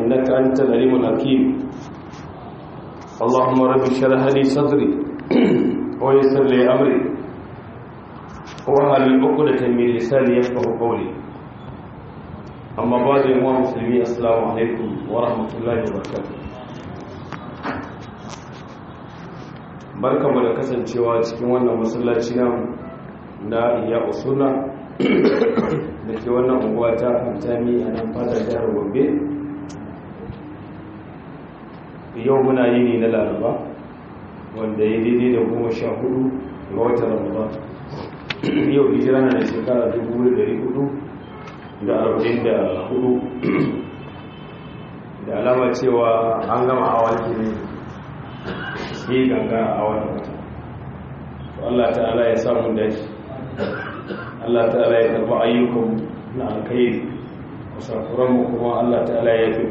إنك أنت العليم الحكيم اللهم رب اشرح لي صدري ويسر لي أمري وهل عقدة من لساني يفقه قولي أما بعد يا مسلمين السلام عليكم ورحمة الله وبركاته barkamu da kasancewa cikin wannan masallaci namu na iya usuna da ke wannan unguwa ta fantami a nan fadar jihar gombe yau muna yi ne na laraba wanda ya daidai da goma sha hudu ga watan ramadan yau hijira na da shekara dubu da hudu da arba'in da hudu da alama cewa an gama awon ne sai ganga a wannan wata Allah ta'ala ya samu dashi Allah ta'ala ya karɓi ayyukan na alkhairi kusakuranmu kuma Allah ta'ala ya fi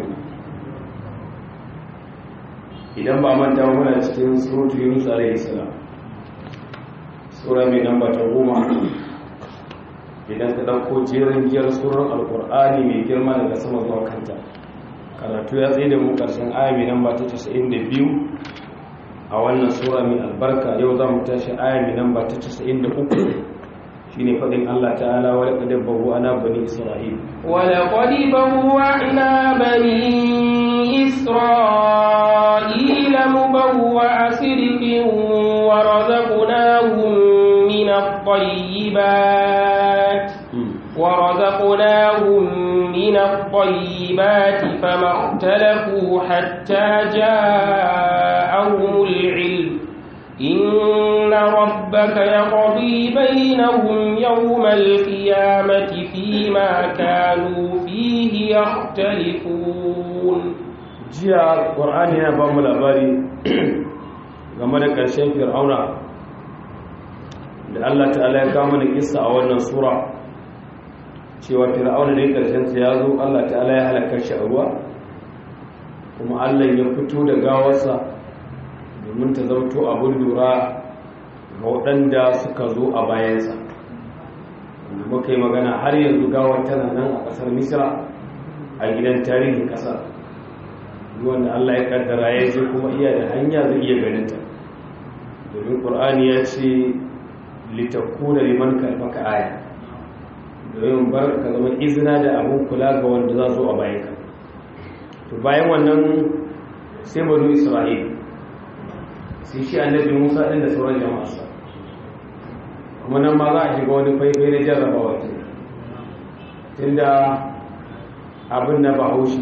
idan ba manta muna cikin surutu yunus alaihi salam sura mai namba ta goma idan ka ɗauko jerin giyar surar alkur'ani mai girma daga sama zuwa kanta karatu ya tsaye da mu ƙarshen aya mai namba ta 92 a wannan sura mai albarka yau za mu tashi aya mai namba ta 93 shine fadin Allah ta'ala wa laqad bawwa'na bani isra'il wa laqad bawwa'na bani isra'ila mubawwa'a sidqin wa razaqnahum min at-tayyibat wa razaqnahum min at-tayyibat fama ikhtalafu hatta ja'ahum al-'ilm إن ربك يقضي بينهم يوم القيامة فيما كانوا فيه يختلفون جاء القرآن هنا بام الأباري game da ƙarshen fir'auna da Allah ta'ala ya kama da kissa a wannan sura cewa fir'auna da ƙarshen sa ya zo Allah ta'ala ya halaka shi a ruwa kuma Allah ya fito da gawarsa domin ta zauto abin lura ga waɗanda suka zo a bayansa wanda muka yi magana har yanzu gawar tana nan a ƙasar misira a gidan tarihin ƙasar wanda allah ya ƙaddara ya je kuma iya da hanya zai iya ganinta domin ƙur'ani ya ce litakku da liman kalmaka aya domin bar ka zama izina da abin kula ga wanda za zo a bayanka to bayan wannan sai banu isra'ila sai shi annabi musa ɗin da sauran jama'arsa kuma nan ma za a shiga wani faifai na jarrabawa ce tunda abin na bahaushe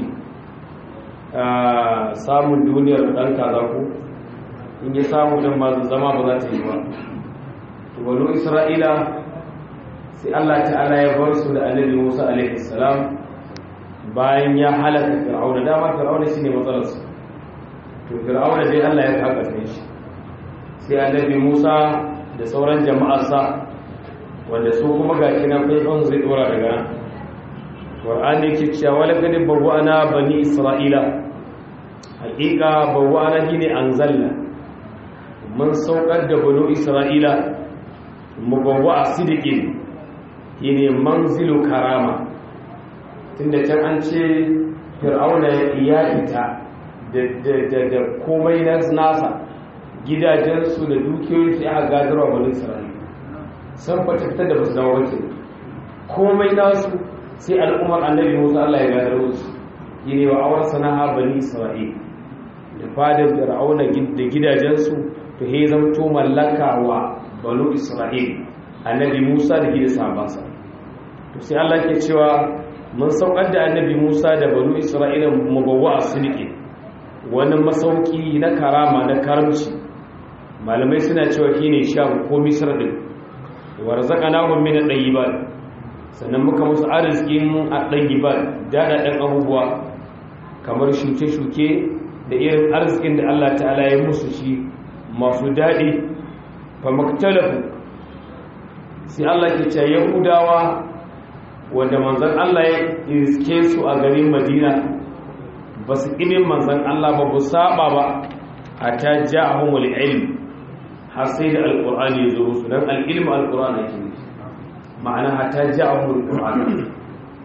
samun duniyar ɗan kaza ko in yi samu ɗin ma zama ba za ta yi ba wani isra'ila sai allah ta'ala ya bar su da annabi musa alaihi salam bayan ya halaka fir'auna dama fir'auna shi ne matsalarsu to fir'auna dai allah ya kaka shi sai annabi Musa da sauran jama'arsa wanda su kuma ga kinan faifan zai dora daga nan Qur'ani yake cewa wala gadi bawwana bani Isra'ila haƙiƙa bawwana shine anzalna mun saukar da bani Isra'ila mubawwa sidiqin shine manzilu karama tunda can an ce fir'auna ya fita da komai nasa gidajensu da dukiyoyinsu ya gadarwa wani isra'ila san fatakta da basu dawo wace komai nasu sai al'ummar annabi musa allah ya gadar musu yi ne wa awar sana'a bani isra'ila da fadar fir'auna da gidajensu to he zamto mallaka wa banu isra'ila annabi musa da gida sabansa to sai allah ke cewa mun saukar da annabi musa da banu isra'ila mabawwa a sulke wani masauki na karama na karamci malamai suna cewa shi ne sham ko misar din warzaka nahun min ɗayyiban sannan muka musu arzikin a ɗayyiban daɗaɗen abubuwa kamar shuke-shuke da irin arzikin da Allah ta'ala ya musu shi masu daɗi fa maktalafu sai Allah ke ce yahudawa wanda manzan Allah ya iske su a garin madina ba su ƙimin manzan Allah ba bu saba ba a ta ja'ahumul ilm har sai da alƙur'ani ya zo musu don al'ilmu alƙur'ani ke ne ma'ana hata ji a hulun ƙur'ani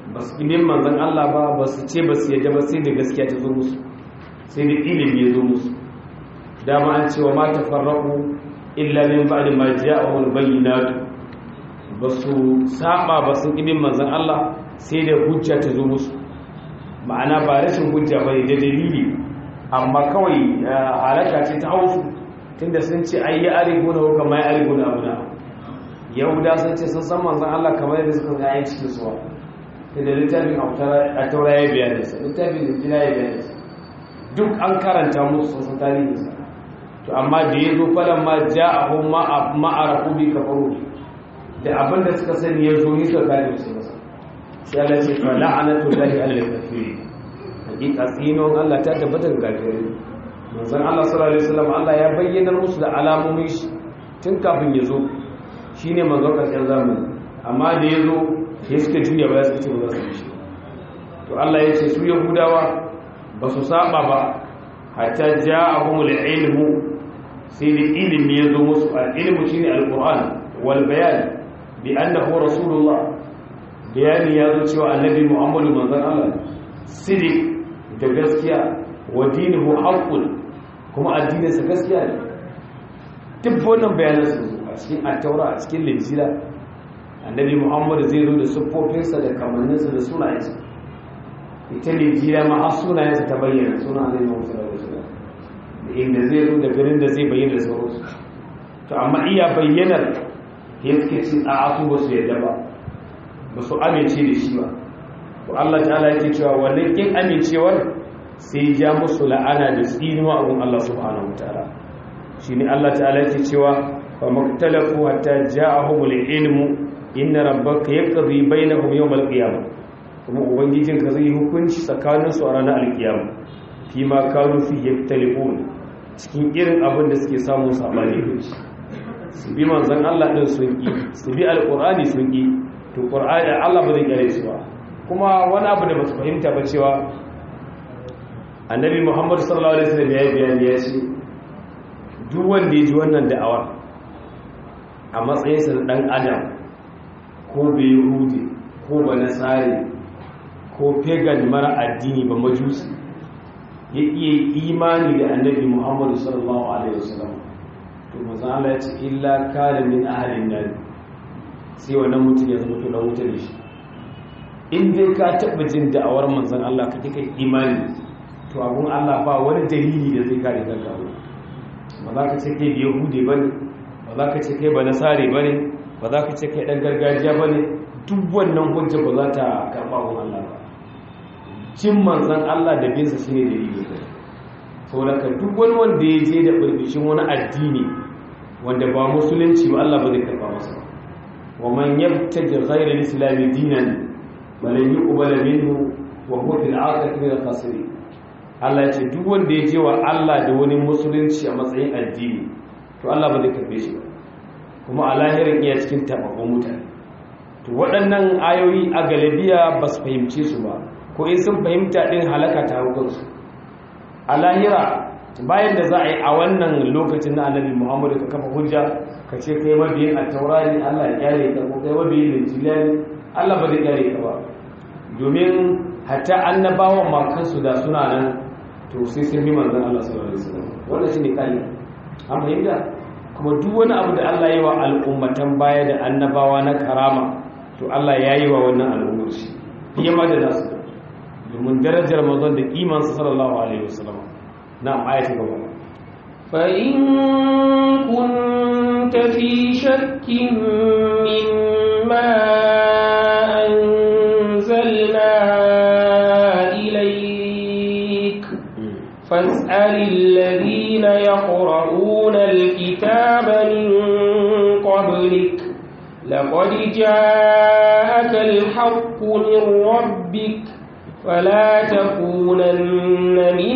ba su ƙinin manzan Allah ba ba su ce ba su yadda ba sai da gaskiya ta zo musu sai da ilimi ya zo musu dama an cewa ma ta farraku illa min ba'di ma ja'ahum bayyinatu ba su saba ba sun ƙinin manzan Allah sai da hujja ta zo musu ma'ana ba rashin hujja ba da dalili amma kawai halaka ce ta hausu tunda sun ce ai ya arigo na hukama ya arigo na abu na yahuda sun ce sun san manzan Allah kamar yadda suka ga ayin cikin suwa ta da littafin a taura ya biya da sa littafin da jina ya biya da sa duk an karanta musu sun san tarihin sa to amma da ya zo falan ma ja a hun ma'arafu bi kafaru da abin da suka sani ya zo ni suka kare su masa sai Allah ce fa la'anatu lahi alal kafirin hakika tsinon Allah ta tabbata ga kafirai manzon Allah sallallahu alaihi wasallam Allah ya bayyana musu da alamomin shi tun kafin ya zo shine manzon karshen zamani amma da ya zo sai suka juya ba suka ce ba za su bi shi to Allah ya ce su yahudawa ba su saba ba hatta ja'ahumul ilmu sai da ilimi ya zo musu al-ilmu shine al-Qur'an wal bayan bi annahu rasulullah bayani ya zo cewa annabi Muhammadu manzon Allah sidik da gaskiya wa dinuhu haqqun kuma addininsa gaskiya ne duk wannan bayanan su a cikin at-taura a cikin linjila annabi Muhammadu zai zo da siffofinsa da kamanninsa da sunayensa ita linjila ma har sunayensa ta bayyana sunan annabi Muhammadu sallallahu alaihi wasallam da inda zai zo da garin da zai bayyana da sauransu to amma iya bayyanar ya suke cin a'atu ba su yadda ba ba su amince da shi ba to Allah ta'ala yake cewa wannan kin amincewar sai ja musu la'ana da tsinuwa abun Allah subhanahu wataala shine Allah ta'ala yake cewa fa maktalafu hatta ja'ahumul ilmu inna rabbaka yaqdi bainahum yawmal qiyamah kuma ubangijin ka zai hukunci tsakanin su a ranar alkiyama fi ma kanu fi yaktalifun cikin irin abin da suke samu sabani da shi su bi manzon Allah din sun ki su bi alqur'ani sun ki to qur'ani Allah ba zai kare su ba kuma wani abu da ba su fahimta ba cewa annabi muhammadu sallallahu alaihi wasallam ya yi bayani ya ce duk wanda ya ji wannan da'awar a matsayinsa na dan adam ko bai yahudi ko ba nasari ko pagan mara addini ba majusi ya iya imani da annabi muhammadu sallallahu alaihi wasallam to maza Allah ya ce illa kana min ahalin nan sai wannan mutum ya zama to dan wuta da shi in dai ka taɓa jin da'awar manzan Allah ka kai imani to abun Allah ba wani dalili da zai kare kanka ba ba za ka ce kai yahudi ba ne ba za ka ce kai ba nasare ba ne ba za ka ce kai ɗan gargajiya ba ne duk wannan hujja ba za ta karɓa abun Allah ba cin manzan Allah da binsa shi ne dalili kai saboda ka duk wani wanda ya je da ɓarɓishin wani addini wanda ba musulunci ba Allah ba zai karɓa masa ba wa man yabtaji ghayra al-islam dinan balan yuqbala minhu wa huwa fil akhirati min al-khasirin Allah ya ce duk wanda ya je wa Allah da wani musulunci a matsayin addini to Allah ba zai karbe shi ba kuma a lahirin iya cikin tababban mutane to waɗannan ayoyi a galabiya ba su fahimce su ba ko in sun fahimta ɗin halaka ta hukunsu a lahira bayan da za a yi a wannan lokacin na annabi muhammadu ka kafa hujja ka ce kai mabiyin a taurari allah ya kyale ka ko kai mabiyin linjila ne allah ba zai kyale ka ba domin hatta annabawan ma kansu da suna nan to sai sun bi manzon allah sallallahu alaihi wasallam wannan shine kai an fahimta kuma duk wani abu da allah ya yi wa al'ummatan baya da annabawa na karama to allah ya yi wa wannan al'ummar shi fiye ma da nasu domin darajar manzon da kimansa sallallahu alaihi wasallam نعم آية كمان فإن كنت في شك مما أنزلنا إليك فاسأل الذين يقرؤون الكتاب من قبلك لقد جاءك الحق من ربك فلا تكونن من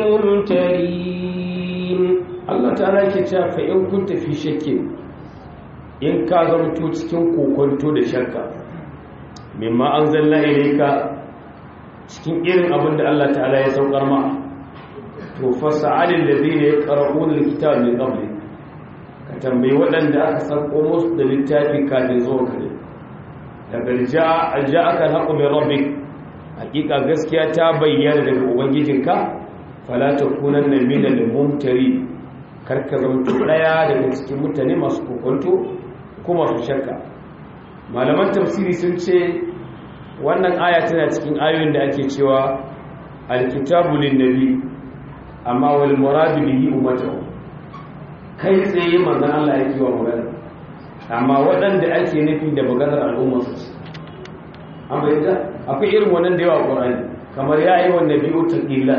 الممترين Allah ta'ala yake cewa fa in kunta fi shakkin in ka zamto cikin kokonto da shakka mimma anzalna ilayka cikin irin abin da Allah ta'ala ya saukar ma to fas'al alladhina yaqra'una alkitaba min qabli ka tambayi waɗanda aka sauko musu da littafi kafin zuwa kare daga ja'aka al-haqqu min rabbik hakika gaskiya ta bayyana daga ubangijinka fala takunanna minal mumtari karka zama daya daga cikin mutane masu kokonto ko masu shakka malaman tafsiri sun ce wannan aya tana cikin ayoyin da ake cewa alkitabu linnabi amma wal muradu bihi ummatuhu kai tsaye manzon Allah yake wa magana amma waɗanda ake nufi da maganar al'ummar su an bayyana akwai irin wannan da yawa Qur'ani kamar ya yi wa nabiyu taqilla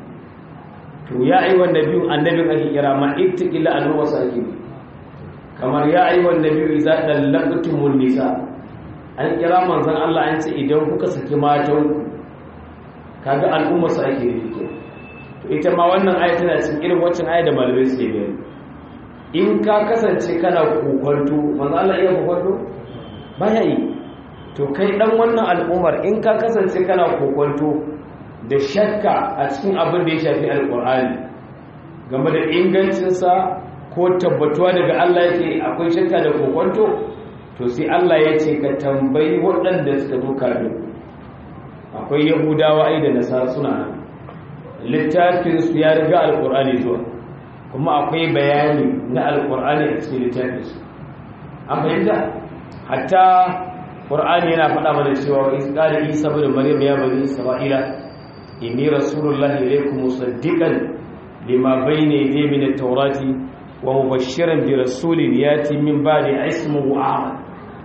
to ya yi wa nabiyu annabin ake kira ma ittaqilla al'ummar su ake kamar ya yi wa nabiyu idza dallaqtumun nisa an kira manzon Allah an ce idan kuka saki matan kaga al'ummar su ake nufi to ita ma wannan aya tana cikin irin waccan aya da malamai suke bayani in ka kasance kana kokwanto manzo Allah iya kokwanto baya yi to kai dan wannan al'ummar in ka kasance kana kokwanto da shakka a cikin abin da ya shafi alqur'ani game da ingancinsa ko tabbatuwa daga Allah yake akwai shakka da kokwanto to sai Allah ya ce ka tambayi waɗanda suka zo kafin akwai yahudawa ai da nasara suna nan littafin su ya riga alqur'ani zuwa kuma akwai bayani na alkur'ani a cikin littafinsu an fahimta hatta ƙur'ani yana faɗa mana cewa ƙari isa bin maryam ya bani isra'ila inni rasulullahi ilaykum musaddiqan lima bayna yadayhi min at-taurati wa mubashshiran bi rasulin yati min ba'di ismuhu ahmad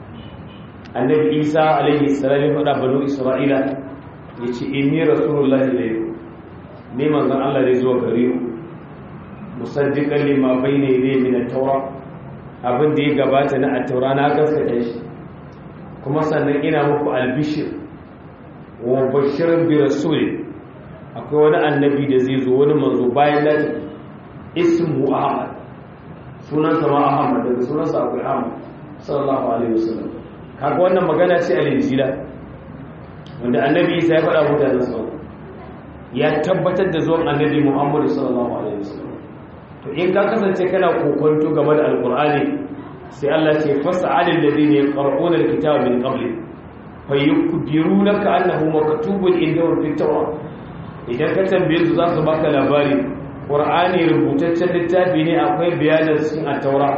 annabi isa alayhi salam ya faɗa banu isra'ila yace inni rasulullahi ilaykum ne manzon Allah zai zo gare ku musaddiqan lima bayna yadayhi min at-taura abin da ya gabata na at-taura na gaskata shi kuma sannan ina muku albishir wa bashirin bi rasul akwai wani annabi da zai zo wani manzo bayan da ismu ahmad sunansa ma ahmad daga sunansa akwai ahmad sallallahu alaihi wasallam kaga wannan magana ce a linjila wanda annabi isa ya faɗa mutanen sa ya tabbatar da zuwan annabi muhammad sallallahu alaihi wasallam to in ka kasance kana kokonto game da alkur'ani sai Allah ce fas'alil ladina yaqra'una alkitaba min qabli fayukbirunaka annahu maktubun indahum fit tawrat idan ka tambaye su za su baka labari qur'ani rubutaccen littafi ne akwai bayanin cikin at-taura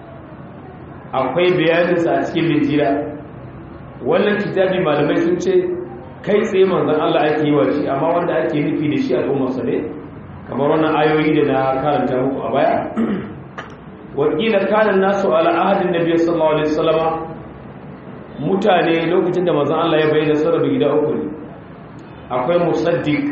akwai bayanin sa a cikin linjila wannan kitabi malamai sun ce kai tsaye manzon Allah ake yi wa shi amma wanda ake nufi da shi al'ummar sa ne kamar wannan ayoyi da na karanta muku a baya wakila kanan nasu ala ahadin nabiy sallallahu alaihi wasallama mutane lokacin da manzon Allah ya bayyana sarrafa gida uku ne akwai musaddiq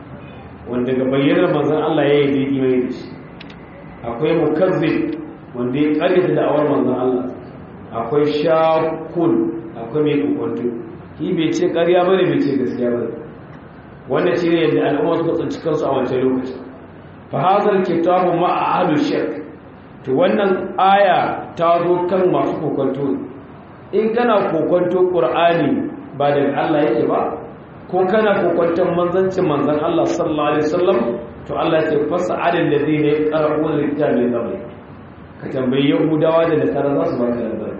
wanda ga bayyanar manzon Allah ya yi daidai mai da shi akwai mukazzib wanda ya karyata da'awar manzon Allah akwai shakun akwai mai kokonto shi bai ce karya bane bai ce gaskiya bane wannan shi ne yadda al'umma suka tsinci kansu a wancan lokacin fa hazal kitabu ma ahlu shirk to wannan aya ta zo kan masu kokonto in kana kokonto qur'ani ba daga Allah yake ba ko kana kokonton manzancin manzon Allah sallallahu alaihi wasallam to Allah ya ce fas'al alladhina yaqra'una al-kitaba min qabli ka tambayi yahudawa da nasara za su baka labari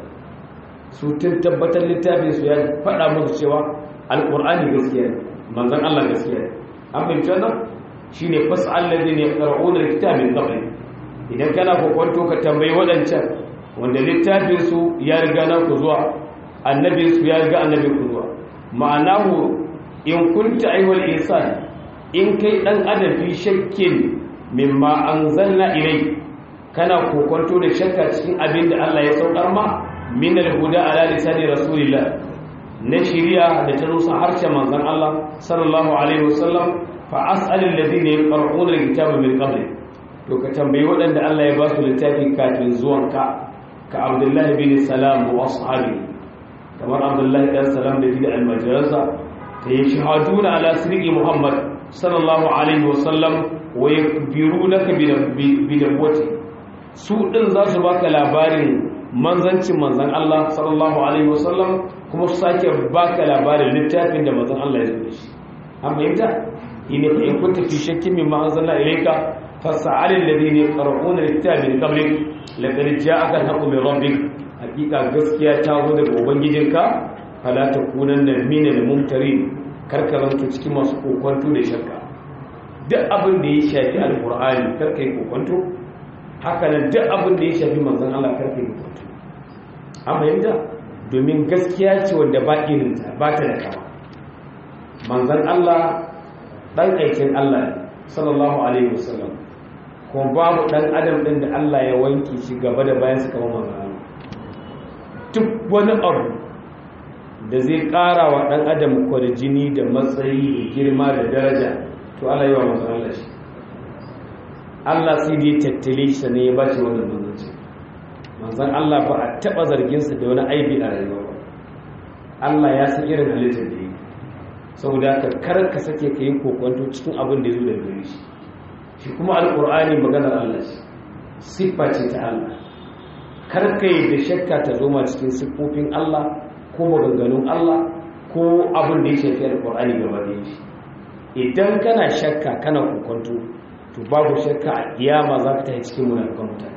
su tun tabbatar littafin su ya faɗa musu cewa alqur'ani gaskiya ne manzon Allah gaskiya ne an fahimci wannan shine fas'al alladhina yaqra'una al-kitaba min qabli idan kana kokonto ka tambayi waɗancan wanda littafinsu ya riga na ku zuwa annabinsu ya riga annabin ku zuwa ma'anahu in kunta aiwal insan in kai dan adam fi shakkin mimma anzalna ilai kana kokonto da shakka cikin abin da Allah ya saukar ma min al-huda ala lisani rasulillah na shiriya da ta rusa harshen manzon Allah sallallahu alaihi wasallam fa as'al alladhina yaqra'una al-kitaba min qabli to ka tambayi waɗanda Allah ya ba su littafi kafin zuwanka ka abdullahi bin salam wa ashabi kamar abdullahi dan salam da da almajiransa ta yi shahaduna ala sirri muhammad sallallahu alaihi wa sallam wa yakbirunaka bi dawati su din za su baka labarin manzancin manzan Allah sallallahu alaihi wa sallam kuma su sake baka labarin littafin da manzan Allah ya zo shi an fahimta ina fa in kunta fi shakkin mimma anzalna ilayka فسعل الذين يقرؤون الكتاب من قبلك لقد جاءك الحق من ربك حقيقه gaskiya ta zo daga ubangijinka fala takunanna minal mumtarin karka zanto cikin masu kokonto da shakka duk abin da ya shafi alqur'ani karka yi kokonto haka nan duk abin da ya shafi manzon Allah karka yi kokonto an fahimta domin gaskiya ce wanda ba irinta ba ta da kama manzon Allah dan aikin Allah sallallahu alaihi wasallam kuma babu dan adam din da Allah ya wanke shi gaba da bayan su kama manzon Allah duk wani abu da zai ƙara wa ɗan adam kwarjini da matsayi da girma da daraja to Allah yi wa masu Allah shi Allah sai dai tattale shi ne ya ba shi wannan manzanci manzan Allah ba a taɓa zarginsa da wani aibi a rayuwa ba Allah ya san irin halittar da yi saboda ka kar ka sake ka yi kokonto cikin abin da ya zo da gare shi shi kuma alƙur'ani maganar Allah shi siffa ce ta Allah kar ka yi da shakka ta zo ma cikin siffofin Allah ko maganganun Allah ko abin da ya shafi alƙur'ani gaba da shi idan kana shakka kana kokonto to babu shakka a kiyama za ka tafi cikin munafikan mutane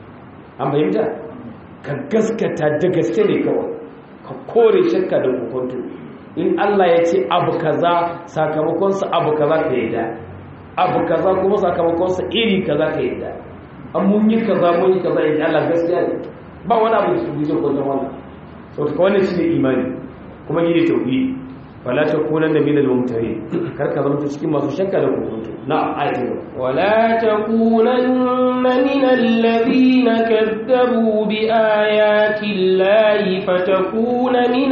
an fahimta ka gaskata da gaske ne kawai ka kore shakka da kokonto in Allah ya ce abu kaza sakamakonsa abu kaza ka yadda abu kaza kuma sakamakonsa iri kaza ka yadda an mun yi kaza mun yi kaza yadda Allah gaskiya ne ba wani abu da su guje kwanan wannan sauta ka wannan shi ne imani kuma yi ne tauhidi fala takunanna minal mumtarin kar ka zama cikin masu shakka da kokonto na ayatin ولا تكونن من الذين كذبوا بآيات الله فتكون من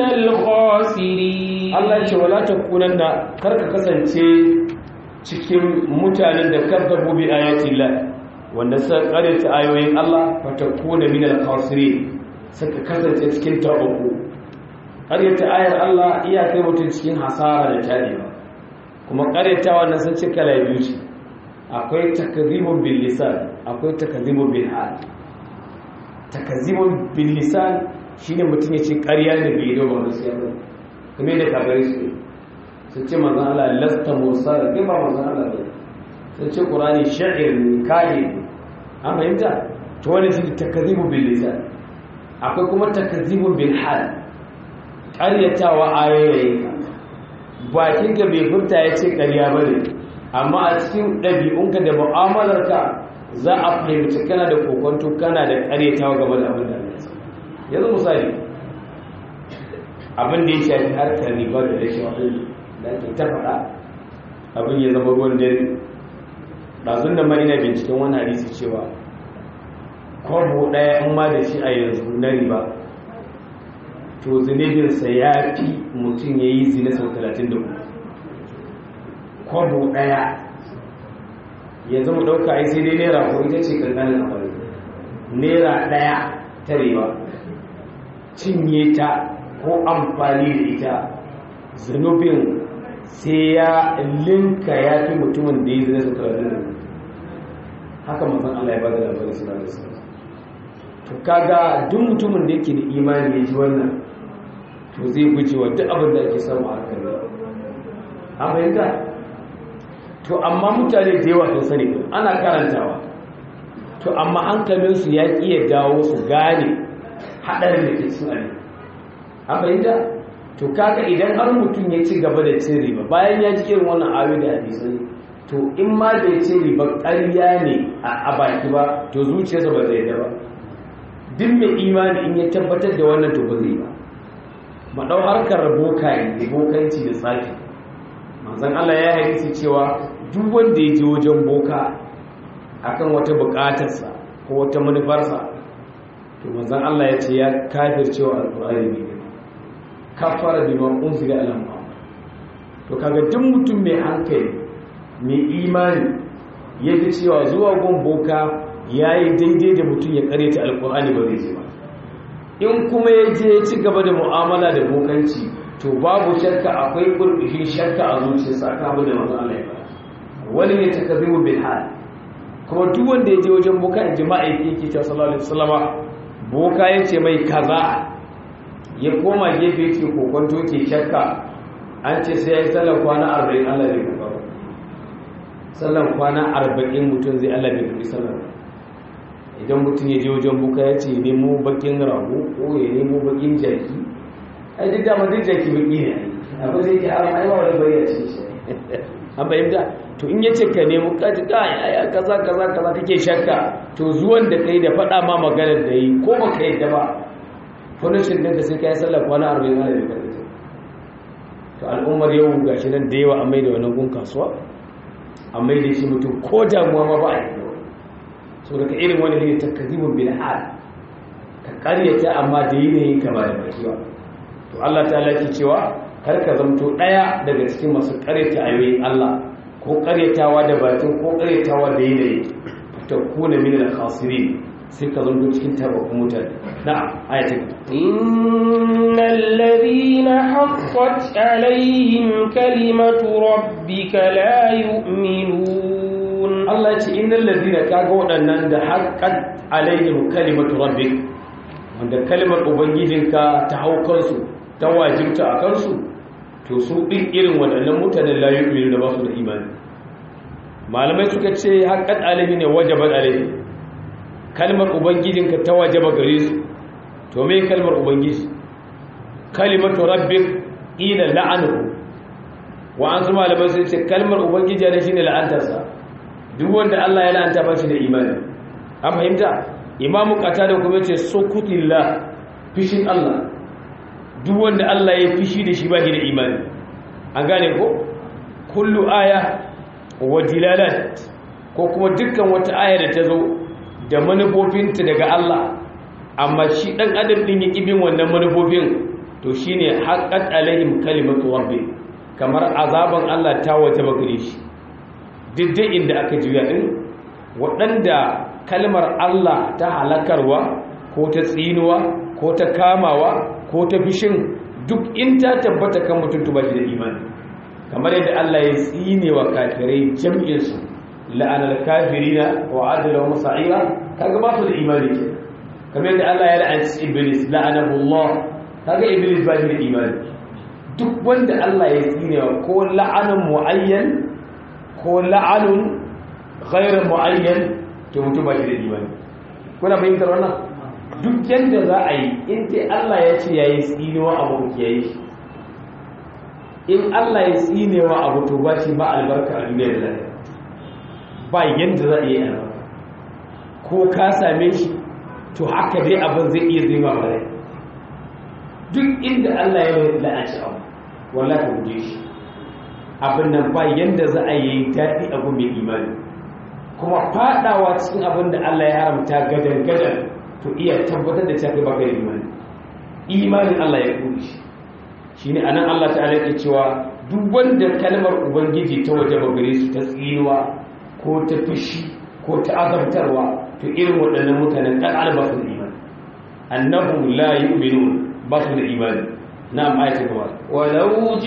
الخاسرين Allah ce wala takunanna kar ka kasance cikin mutanen da kadzabu bi ayati Allah wanda suka karanta ayoyin Allah fatakuna minal khasirin suka kasance cikin tabuku karyata ayar Allah iya kai mutum cikin hasara da tarewa kuma karyata wannan sun ci kala biyu ce akwai takazibun bil lisan akwai takazibun bil hal takazibun bil lisan shine mutum ya ce ƙarya ne bai yi ba gaskiya ba kuma da kagare su sun ce manzon Allah lasta mursal kai ba manzon Allah ba sun ce qur'ani sha'ir ne kai an fahimta to wannan shi takazibun bil lisan akwai kuma takazibun bil hal ƙaryatawa ayoyinka bakinka bai furta ya ce ƙarya ba ne amma a cikin ɗabi'unka da mu'amalarka za a fahimci kana da kokonto kana da ƙaryatawa game da abin da ya yanzu misali abin da ya shafi harkar riba da rashin waɗanda da ake ta faɗa abin ya zama ruwan dare ɗazun da ma ina binciken wani hadisi cewa kwabo ɗaya in ma da shi a yanzu na riba to zunubinsa ya fi mutum ya yi zina sau 34 kwabo ɗaya ya zama ɗauka ai sai dai naira ko ita ce ƙanƙanin amfani naira ɗaya ta rewa cinye ta ko amfani da ita zunubin sai ya linka ya fi mutumin da ya zina sau 34 haka mazan Allah ya ba da labarin suna da suna to kaga duk mutumin da yake da imani ya ji wannan to zai guje wa duk abin da ake samu a harkar yau an fahimta to amma mutane da yawa sun sani ana karantawa to amma hankalinsu ya ƙi ya dawo su gane haɗarin da ke cikin abin an fahimta to kaga idan har mutum ya ci gaba da cin riba bayan ya ji irin wannan ayoyi da hadisai to in ma da ya ce riba ƙarya ne a baki ba to zuciyarsa ba zai da ba duk mai imani in ya tabbatar da wannan to ba zai ba maɗau harkar bokaye da bokanci da tsafi manzan Allah ya hadisi cewa duk wanda ya je wajen boka akan wata buƙatarsa ko wata manufarsa to manzan Allah ya ce ya kafir cewa alƙur'ani ne kafara bi ma unzila ala muhammad to kaga duk mutum mai hankali mai imani ya ji cewa zuwa gun boka yayi daidai da mutum ya karyata alƙur'ani ba zai je ba in kuma ya je ya ci gaba da mu'amala da bokanci to babu shakka akwai burbushin shakka a zuciyarsa akan abin da manzon Allah ya faɗa wani ne takazzibu bil hal kuma duk wanda ya je wajen boka in jima'a yake cewa sallallahu alaihi wasallama boka ya ce mai kaza ya koma gefe yake kokonto ke shakka an ce sai ya yi sallar kwana arba'in Allah bai karɓa ba sallar kwana arba'in mutum zai Allah bai karɓi sallar idan mutum ya je wajen boka ya ce nemo bakin rago ko ya nemo bakin jaki ai duk dama duk jaki baki ne abin zai ke haram ai ba wani bayyana shi an fahimta to in yace ka nemi kaji kai aya kaza kaza kaza kake shakka to zuwan da kai da faɗa ma maganar da yi ko baka yadda ba punishment din da sai kai sallar kwana 40 ana da kai to al'ummar yau gashi nan da yawa an mai da wannan gun kasuwa an mai da shi mutum ko damuwa ma ba a yi so daga irin wani ne takazibun bil hal ka karyata amma da yanayin ka ba da baki ba to Allah ta laki cewa kar ka zamto daya daga cikin masu karyata ayoyin Allah ko karyatawa da bakin ko karyatawa da yanayi ta kuna min al-khasirin sai ka zamto cikin tabakun mutane na'am ayatin innal ladhina haqqat alaihim kalimatu rabbika la yu'minun Allah ya ce innal ladhina kaga waɗannan da haqqat alaihim kalimatu rabbik wanda kalmar ubangijinka ta hau kansu ta wajibta a kansu to su ɗin irin waɗannan mutanen la yu'minu da ba su da imani malamai suka ce haqqat alaihi ne wajabat alaihi kalmar ubangijinka ta wajaba gare su to me kalmar ubangiji kalimatu rabbik ila la'anuhu wa an zuma malamai sun ce kalmar ubangiji ne shine la'antarsa duk wanda Allah ya la'anta ba shi da imani an fahimta imamu qatada kuma yace sukutillah fishin Allah duk wanda Allah ya fishi da shi ba shi da imani an gane ko kullu aya wa dilalat ko kuma dukkan wata aya da ta zo da manufofinta daga Allah amma shi dan adam din ya kibin wannan manufofin to shine haqqat alaihim kalimatu rabbi kamar azaban Allah ta waje bagare shi diddai inda aka juya din waɗanda kalmar Allah ta halakarwa ko ta tsinuwa ko ta kamawa ko ta fishin duk in ta tabbata kan mutum tuba shi da imani kamar yadda Allah ya tsine wa kafirai jam'insu la'anar kafirina wa adala wa musa'ira kaga ba su da imani ke kamar yadda Allah ya la'anci iblis la'anahu Allah kaga iblis ba shi da imani duk wanda Allah ya tsine wa ko la'anun muayyan ko la'anun ghairu muayyan to mutum ba shi da imani kuna fahimtar wannan duk yadda za a yi in dai Allah ya ce yayi tsinewa abu ya yi in Allah ya tsinewa abu to ba shi ba albarka a duniya da lafiya ba yadda za a yi albarka ko ka same shi to haka dai abin zai iya zai ba rai duk inda Allah ya la'aci abu wallahi ka guje shi abin nan ba yadda za a yi daɗi abu mai imani kuma fadawa cikin abin da Allah ya haramta gadan gadan to iya tabbatar da cewa baka da imani imanin Allah ya kuri shi shine anan Allah ta'ala yake cewa duk wanda kalmar ubangiji ta waje ba gare su ta tsinuwa ko ta fishi ko ta azabtarwa to irin waɗannan mutanen kan alba su da imani annahum la yu'minun ba su da imani na'am ayatu gaba ولو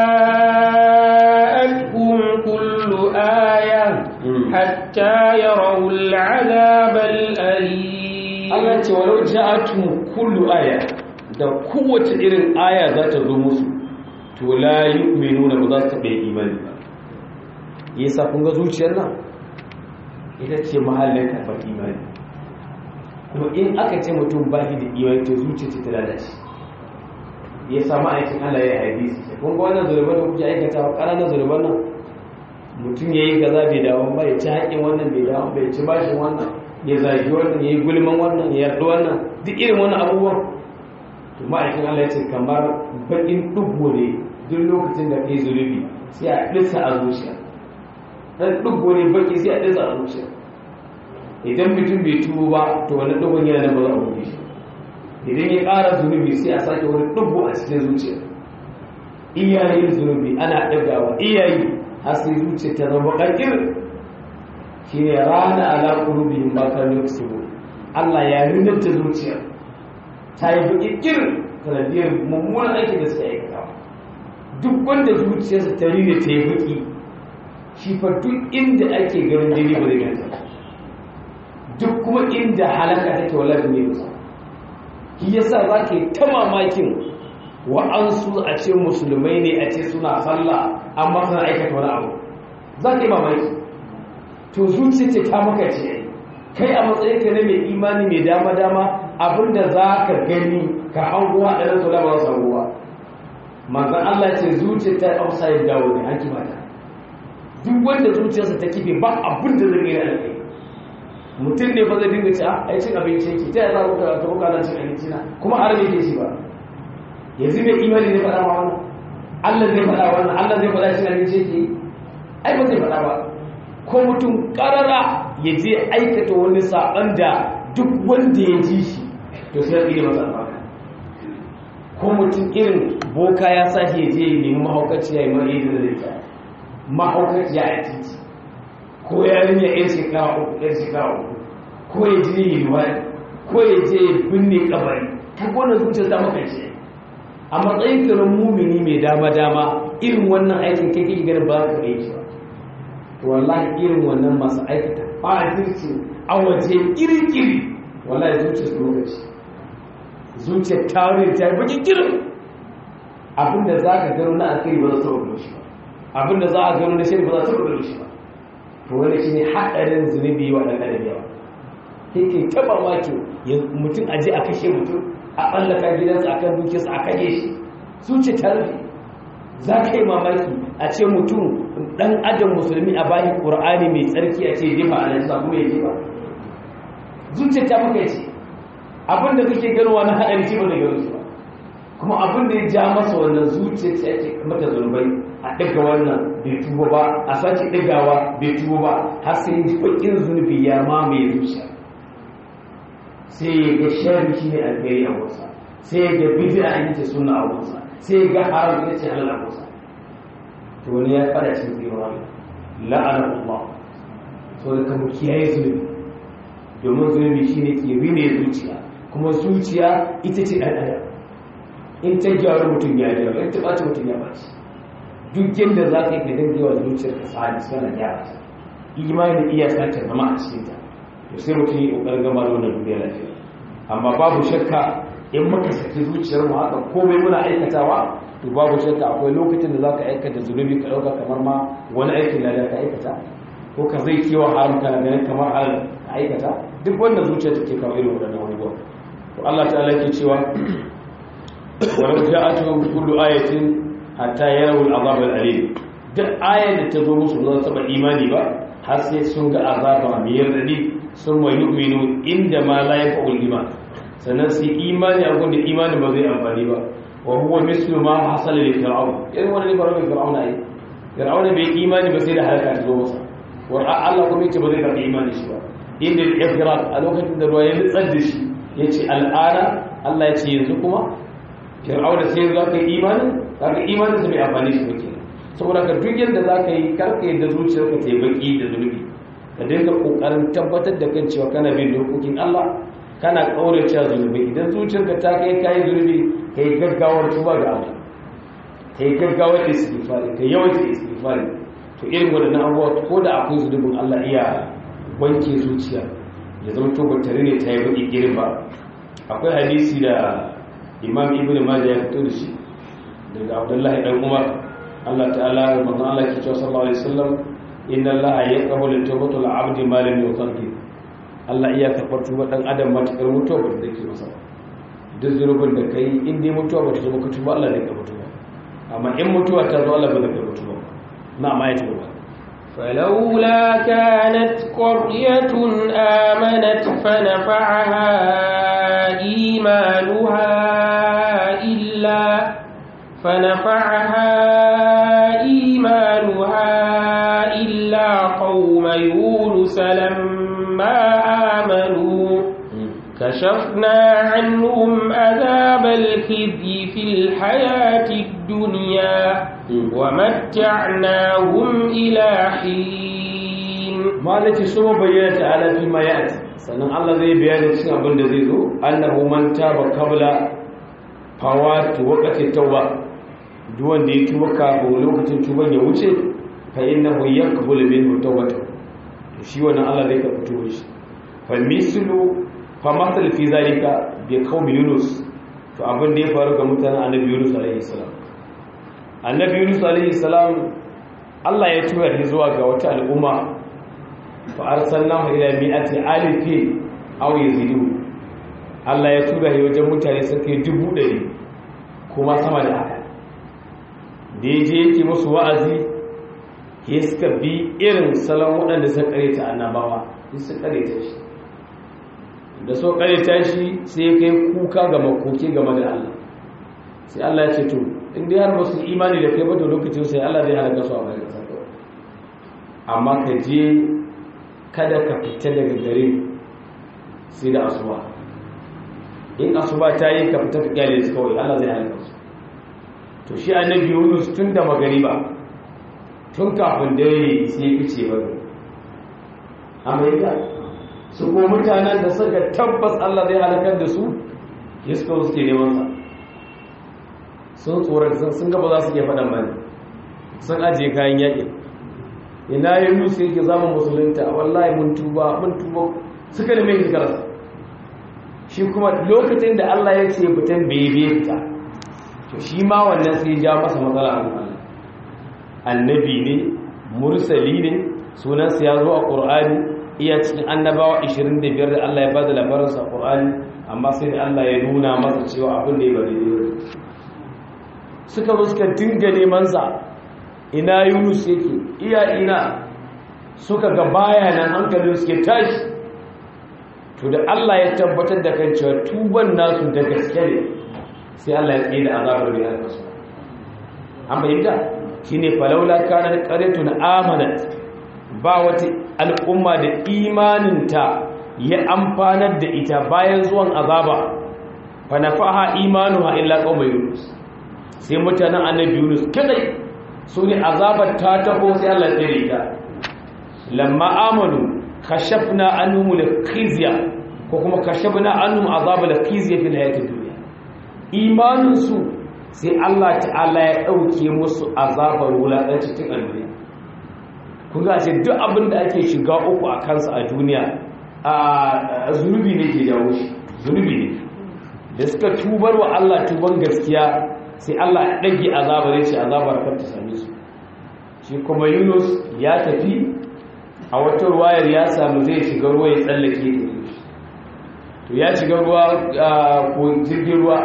جاءتهم كل آية حتى يروا العذاب الأليم Allah ce walau ja'atuhum kullu aya da kowace irin aya za ta zo musu to la yu'minuna ba za su taɓa imani ba yasa kun ga zuciyar nan ita ce mahallin karɓar imani kuma in aka ce mutum ba shi da imani to zuciya ce ta lalace ya samu aikin Allah ya hadisi kun ga wannan zurban da kuke aikata wa ƙananan zurban nan mutum ya yi gaza bai dawo ba ya ci haƙin wannan bai dawo bai ci bashin wannan ya zagi wannan ya yi gulman wannan ya yarda wannan duk irin wannan abubuwan to ma'aikin Allah ya ce kamar baƙin ɗugo ne duk lokacin da ka yi zunubi sai a ɗisa a zuciya ɗan ɗugo ne baƙi sai a ɗisa a zuciya idan mutum bai tuwo ba to wani ɗugon yana nan ba za a buɗe shi idan ya ƙara zunubi sai a sake wani ɗugo a cikin zuciya iyayen zunubi ana ɗagawa iyayi har sai zuciya ta zama ƙarƙir shi ne rana ala ƙulubihim ba kan yuksibu Allah ya rinanta zuciya ta yi baƙiƙir sanadiyar mummunan aiki da suka aikata duk wanda zuciyarsa ta rine ta yi baƙi shi fa duk inda ake ganin jini ba zai ganta duk kuma inda halaka take wala ne ba shi yasa za ka yi ta mamakin wa'ansu a ce musulmai ne a ce suna sallah amma suna aikata wani abu za ka yi mamaki to zuciya ce ta maka ce kai a matsayin ka na mai imani mai dama dama abinda za ka gani ka hanguwa ɗan to ba za su hanguwa manzon Allah ce zuciya ta upside down ne an kibata duk wanda zuciyarsa ta kife ba abin da zai yi alƙai mutum ne fa zai dinga ci a yi cin abinci yake ta yasa kuka ta kuka na cin abinci na kuma har me ke ci ba yanzu mai imani ne faɗa ma wannan Allah zai faɗa wannan Allah zai faɗa cin abinci yake ai ba zai faɗa ba ko mutum ƙarara ya je aikata wani saɓan da duk wanda ya ji shi to sai ya tsire masa albarka ko mutum irin boka ya sa shi ya je ya nemi mahaukaci ya yi mara yi da zai ta mahaukaci ya yi titi ko yarinya yan shekara uku yan shekara uku ko ya je yi wani ko ya je ya binne kabari ta gona zuciya ta makance a matsayin kiran mumini mai dama-dama irin wannan aikin kai kake ganin ba za ka yi shi ba to wallahi irin wannan masu aikata ba a kirci a waje iri-iri wallahi zuciya su lokaci zuciyar tarin ta yi bakin kirin abinda za ka gano na alkhairi ba za ta rubuta shi ba abinda za a gano na shari ba za ta rubuta shi ba to wani shi ne haɗarin zunubi wa ɗan ɗan yawa yake taɓa maki mutum a je a kashe mutum a ɓallaka gidansa a kan dukiyarsa a kashe shi zuciya ta rufe za ka yi mamaki a ce mutum ɗan adam musulmi a bayan ƙur'ani mai tsarki a ce jefa a nan kuma ya jefa zuciya ta maka ce abinda kake ganowa na haɗari ce ba da gano shi ba kuma abinda ya ja masa wannan zuciya ce ake mata zunubai a ɗaga wannan bai tuba ba a sake ɗagawa bai tuba ba har sai ji bakin zunubi ya mamaye zuciya sai ya ga shari shi ne alheri a wasa sai ya ga bid'a ita ce sunna a wasa sai ya ga haram ita ce halal a wasa to wani ya fara cikin tsirowa la'ana Allah so da kamar kiyaye zunubi domin zunubi shine ke rine zuciya kuma zuciya ita ce ɗan adam in ta gyaru mutum ya gyaru in ta ɓaci mutum ya ɓaci duk yadda za ka yi ka dinga yawa zuciyar ka sa'adi suna gyara ta imani iya sace zama a cikin ta to sai mutum yi ƙoƙarin gama da wannan duniya lafiya amma babu shakka in muka saki zuciyar mu haka komai muna aikatawa to babu shakka akwai lokacin da za ka aikata zunubi ka ɗauka kamar ma wani aikin da ka aikata ko ka zai kewa haram kana ganin kamar halal ka aikata duk wanda zuciya take kawo irin waɗannan abubuwa to Allah ta'ala ke cewa walau ja'atuhum kullu ayatin hatta yarawu al'azab al'alim duk ayar da ta zo musu ba za ta imani ba har sai sun ga azaba mai radadi sun wa yu'minu inda ma la yafa'ul iman sannan sai imani a gunda imani ba zai amfani ba wa huwa mislu ma hasala li fir'aun irin wannan ne ba rabbi fir'aun ai fir'aun bai imani ba sai da halaka ta zo masa wa Allah kuma yace ba zai karɓi imani shi ba inda al-ifrat a lokacin da ruwa ya nutsar da shi yace al'ana Allah ya ce yanzu kuma fir'auna sai za ka yi imani kaga imanin sa bai amfani shi ba kenan saboda ka duk yadda za ka yi karka yadda zuciyarka ta yi baki da zunubi ka dinga kokarin tabbatar da kan cewa kana bin dokokin Allah kana kaurace zunubi idan zuciyarka ta kai kai zunubi kai gaggawar tuba ga Allah kai gaggawar istighfari kai yawaita istighfari to irin wadannan abubuwa ko da akwai zunubin Allah iya wanke zuciya ya zama to tare ne ta yi baki girin ba akwai hadisi da imam ibn majah ya fito da shi daga abdullahi dan umar Allah ta'ala manzo Allah ke cewa sallallahu alaihi wasallam inna Allah yaqbalu tawbatul abdi ma lam yuqaddi Allah iya karbar tuba dan adam matakar mutuwa ba da ke masa duk zunubin da kai in dai mutuwa ba ta zo ka tuba Allah zai karbar tuba amma in mutuwa ta zo Allah ba zai karbar tuba na ma ya tuba فلولا كانت قرية آمنت فنفعها إيمانها إلا فنفعها إيمانها إلا قوم يونس لما آمنوا كشفنا عنهم عذاب الخزي في الحياة الدنيا ومتعناهم إلى حين ما التي سوى بيانة على فيما يأتي sannan Allah zai bayanin cikin abin da zai zo annahu man taba qabla fawati waqti tauba duk wanda ya tuba kafin lokacin tuban ya wuce fa innahu yaqbalu minhu tawbata to shi wannan Allah zai karɓi tuban shi fa mislu fa masal fi zalika bi qaumi yunus to abin da ya faru ga mutanen annabi yunus alaihi salam annabi yunus alaihi salam Allah ya tura shi zuwa ga wata al'umma fa arsalnahu ila mi'ati alifi aw yazidu Allah ya tura shi wajen mutane sun kai dubu ɗari kuma sama da haka da ya je yake musu wa'azi ya suka bi irin salon waɗanda suka kareta annabawa ya suka kareta shi da so kareta shi sai ya kai kuka ga makoki game da Allah sai Allah ya ce to in dai har basu imani da kai ba to lokacin sai Allah zai halaka su a bayan kasa amma ka je kada ka fita daga gare sai da asuba in asuba ta yi ka fita ka kyale su kawai Allah zai halaka su to shi annabi Yunus tun da magariba tun kafin dare sai ya fice ba Amerika su ko mutanen da suka tabbas Allah zai halakar da su ya suka suke neman sa sun tsoron sun gaba za su ke faɗan bane sun ajiye kayan yaƙi ina yi musu yake zama musulunta wallahi mun tuba mun tuba suka neme shi karasa shi kuma lokacin da Allah ya ce fitan bebe fita to shi ma wannan sai ja masa matsala a Allah annabi ne mursali ne sunansa ya zo a ƙur'ani iya cikin annabawa 25 da Allah ya bada labarinsa a ƙur'ani amma sai da Allah ya nuna masa cewa abin da ya bari ne suka zo suka dinga neman sa ina Yunus yake iya ina suka ga baya nan hankalin suke tashi to da Allah ya tabbatar da kan cewa tuban nasu da gaske ne sai Allah ya tsaye da azabar da ya su an bayyana shine falaula kana qaryatun amanat ba wata al'umma da imaninta ya amfanar da ita bayan zuwan azaba fa nafaha imanuha illa qauma yunus sai mutanen annabi yunus kadai su ne azabar ta taho sai Allah ya tsere ta lamma amanu kashafna anhum al-khizya ko kuma kashafna anhum azab al-khizya fil hayatid dunya imanin su sai Allah ta'ala ya dauke musu azabar wulakanci cikin duniya kun ga sai duk abin da ake shiga uku a kansa a duniya a zunubi ne ke jawo shi zunubi ne da suka tubar wa Allah tuban gaskiya sai Allah ya dage azabar ya ce azabar kar ta same su shi kuma Yunus ya tafi a wata ruwayar ya samu zai shiga ruwa ya tsallake to ya shiga ruwa ko jirgin ruwa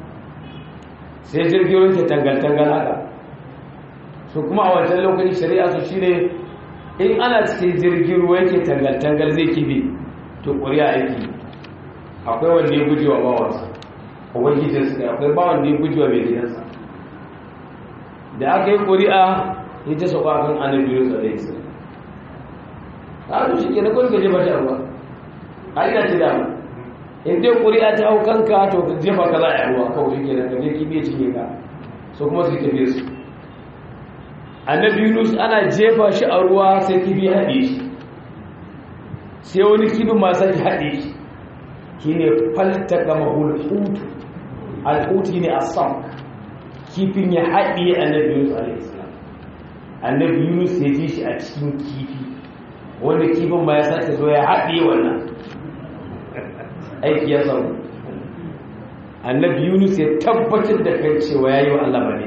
sai jirgin ruwa ke tangal-tangal haka su kuma a wancan lokacin shari'a su shine in ana cikin jirgin ruwa yake tangal-tangal zai kibe to ƙuri'a aiki akwai wanda ya gujewa bawansa ubangijinsu ne akwai bawan da ya gujewa mai gidansa da aka yi ƙuri'a ya ta sauka kan annabi yusuf alaihi salam ƙaru shi ke na kawai ka jefa shi a ruwa a ina ci dama in dai ƙuri'a ta hau kanka to ka jefa ka za a yi ruwa kawai shi ke na kaje kibiya cinye ka so kuma su tafiye su annabi yunus ana jefa shi a ruwa sai kibi haɗe shi sai wani kibin masu haɗe shi shi ne falta gama hulhutu alhutu ne a sam kifin ya haɗe annabi yunus a.s. annabi yunus ya ji shi a cikin kifi wanda kifin ba ya sake zo ya haɗe wannan aiki ya samu annabi yunus ya tabbatar da kan cewa ya yi wa allah bane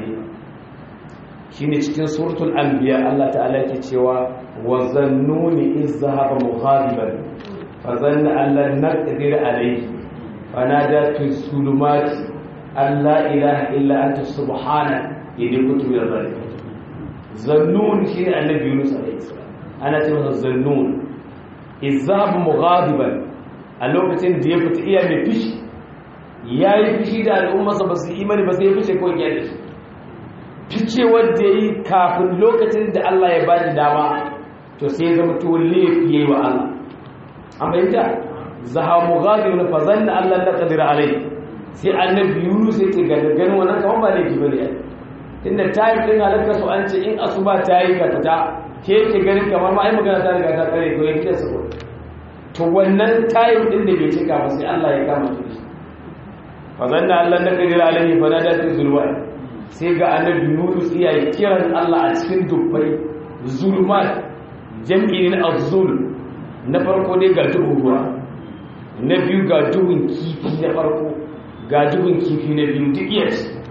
shi ne cikin suratul anbiya allah ta'ala ke cewa wa zannuni iz zahaba mughadiban fa zanna an lan naqdir alayhi fa nada fi zulumati an la ilaha illa anta subhana idan kuntu min zalimin zannun shi ne annabi yunus alayhi salam ana ce masa zannun izab mughadiban a lokacin da ya fita iya mai fishi ya yi fishi da al'ummarsa ba su imani ba sai ya fishe kawai ya da shi fice wanda ya yi kafin lokacin da Allah ya bani dama to sai ya zama to laifi ya yi wa Allah an fahimta zaha mughadiban fa zanna Allah la qadir alai sai annabi yunus ya ce ga ganin wannan kamar ba laifi bane tunda tayin din halaka su an ce in asuba ta yi ka fita ke yake ganin kamar ma ai magana ta riga ta kare ko yake sa to wannan tayin din da bai cika ba sai Allah ya kama shi fa zanna Allah na kadir alaihi fa nada fi zulwa sai ga annabi Yunus iya kiran Allah a cikin dubbai zulmat jam'in az-zul na farko dai ga duhun ruwa na biyu ga duhun kifi na farko ga duhun kifi na biyu duk iya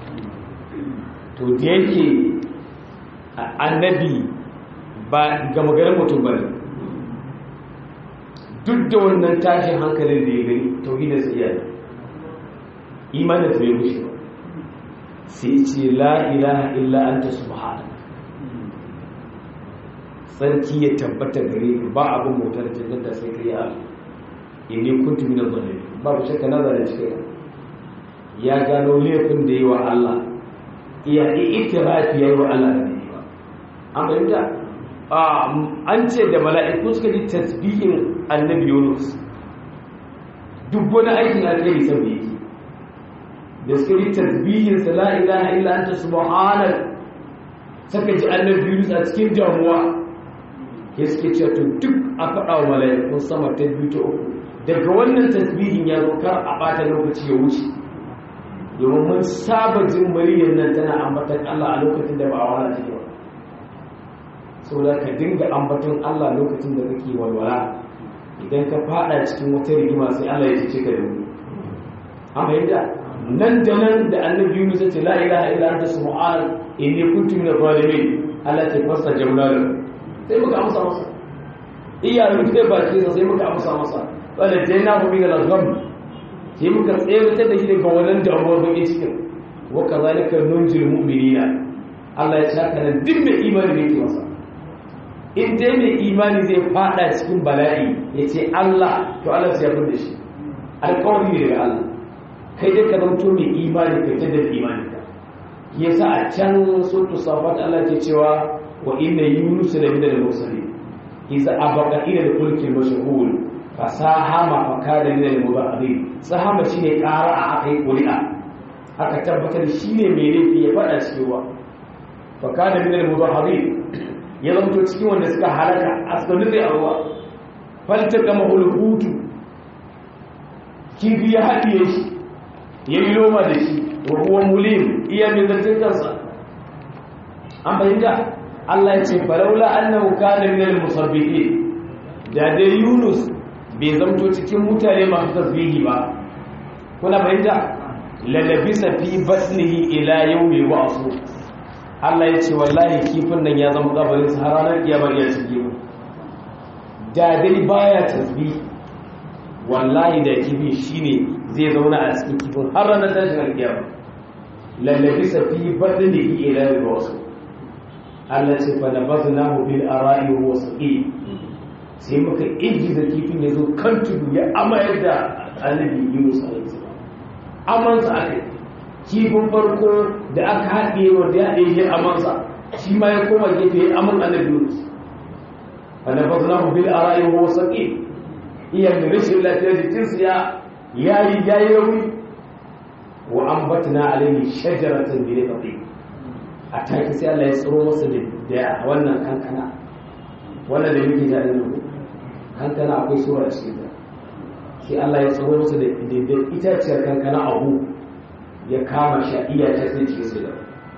to da yake annabi ba gama garin mutum ba ne duk da wannan tashin hankalin da ya gani tauhidin sa iya imanin ta bai rushe ba sai ce la ilaha illa anta subhanaka sarki ya tabbata gare ka ba abin motar jannar da sai kai Allah inni kuntu minaz zalimin babu shakka na zalunci kai ya gano laifin da yi wa Allah iya itirafi yayi wa Allah da yi ba an fahimta an ce da mala'iku suka ji tasbihin annabi Yunus duk wani aikin alheri sai yake da suka ji tasbihin sa la ilaha illa anta subhanaka saka ji annabi Yunus a cikin damuwa ya suke cewa to duk a faɗa wa mala'ikun sama ta biyu ta uku daga wannan tasbihin ya zo kar a ɓata lokaci ya wuce domin mun saba jin muryar nan tana ambatan Allah a lokacin da ba a wala take ba saboda ka dinga ambatan Allah lokacin da kake walwala idan ka fada cikin wata rigima sai Allah ya ce ka da wuri an fahimta nan da nan da annabi Yunus ya ce la ilaha illa anta subhanaka inni kuntu minadh zalimin Allah ta fasa jamlalu sai muka amsa masa iya rufe baki sai muka amsa masa wanda dai na hu daga gham sai muka tsere da shi daga wannan damuwar bakin cikin wa kazalika nunjil mu'minina Allah ya saka nan duk mai imani ne ke masa in dai mai imani zai fada cikin bala'i ya ce Allah to Allah sai ya fada shi alƙawari ne daga Allah kai dai ka zanto mai imani kai ta da imani ka yasa a can suratul safat Allah ke cewa wa inna yunus la min al-mursalin iza abaqa ila al-fulk al-mashhur fasahama fa kana min al-mubadin sahama shine ƙara a akai ƙuri'a aka tabbatar shine mai laifi ya fada cewa fa kana min al-mubadin ya zanto cikin wanda suka halaka aska nufi a ruwa falta kama hulhutu kifi ya haɗiye shi ya yi loma da shi wa huwa mulim iya mai zartin kansa an fahimta Allah ya ce falaula annahu kana minal musabbihin da dai Yunus bai zamto cikin mutane masu tasbihi ba kuna fahimta lalabisa fi batnihi ila yawmi ba'su Allah ya ce wallahi kifin nan ya zama kabarin sa har ranar kiyama ya shige mu da dai baya tasbihi wallahi da kifin shine zai zauna a cikin kifin har ranar tashin kiyama lalabisa fi batnihi ila yawmi ba'su Allah ce fa nabaznahu bil ara'i wa saqi sai muka injiza kifin yazo kan tudu ya amayar da annabi Yunus alaihi salam amansa akai kifin farko da aka haɗe wanda ya haɗe amansa shi ma ya koma gefe ya aman annabi Yunus fa nabaznahu bil ara'i wa saqi iya da rashin lafiyar jikinsu ya yayi yayi rauni wa ambatna alaihi shajaratan bi raqib a take sai Allah ya tsoro masa da wannan kankana wannan da muke da nan kankana akwai sura a cikin ta sai Allah ya tsoro masa da itaciyar kankana abu ya kama shi iya ta sai cikin su da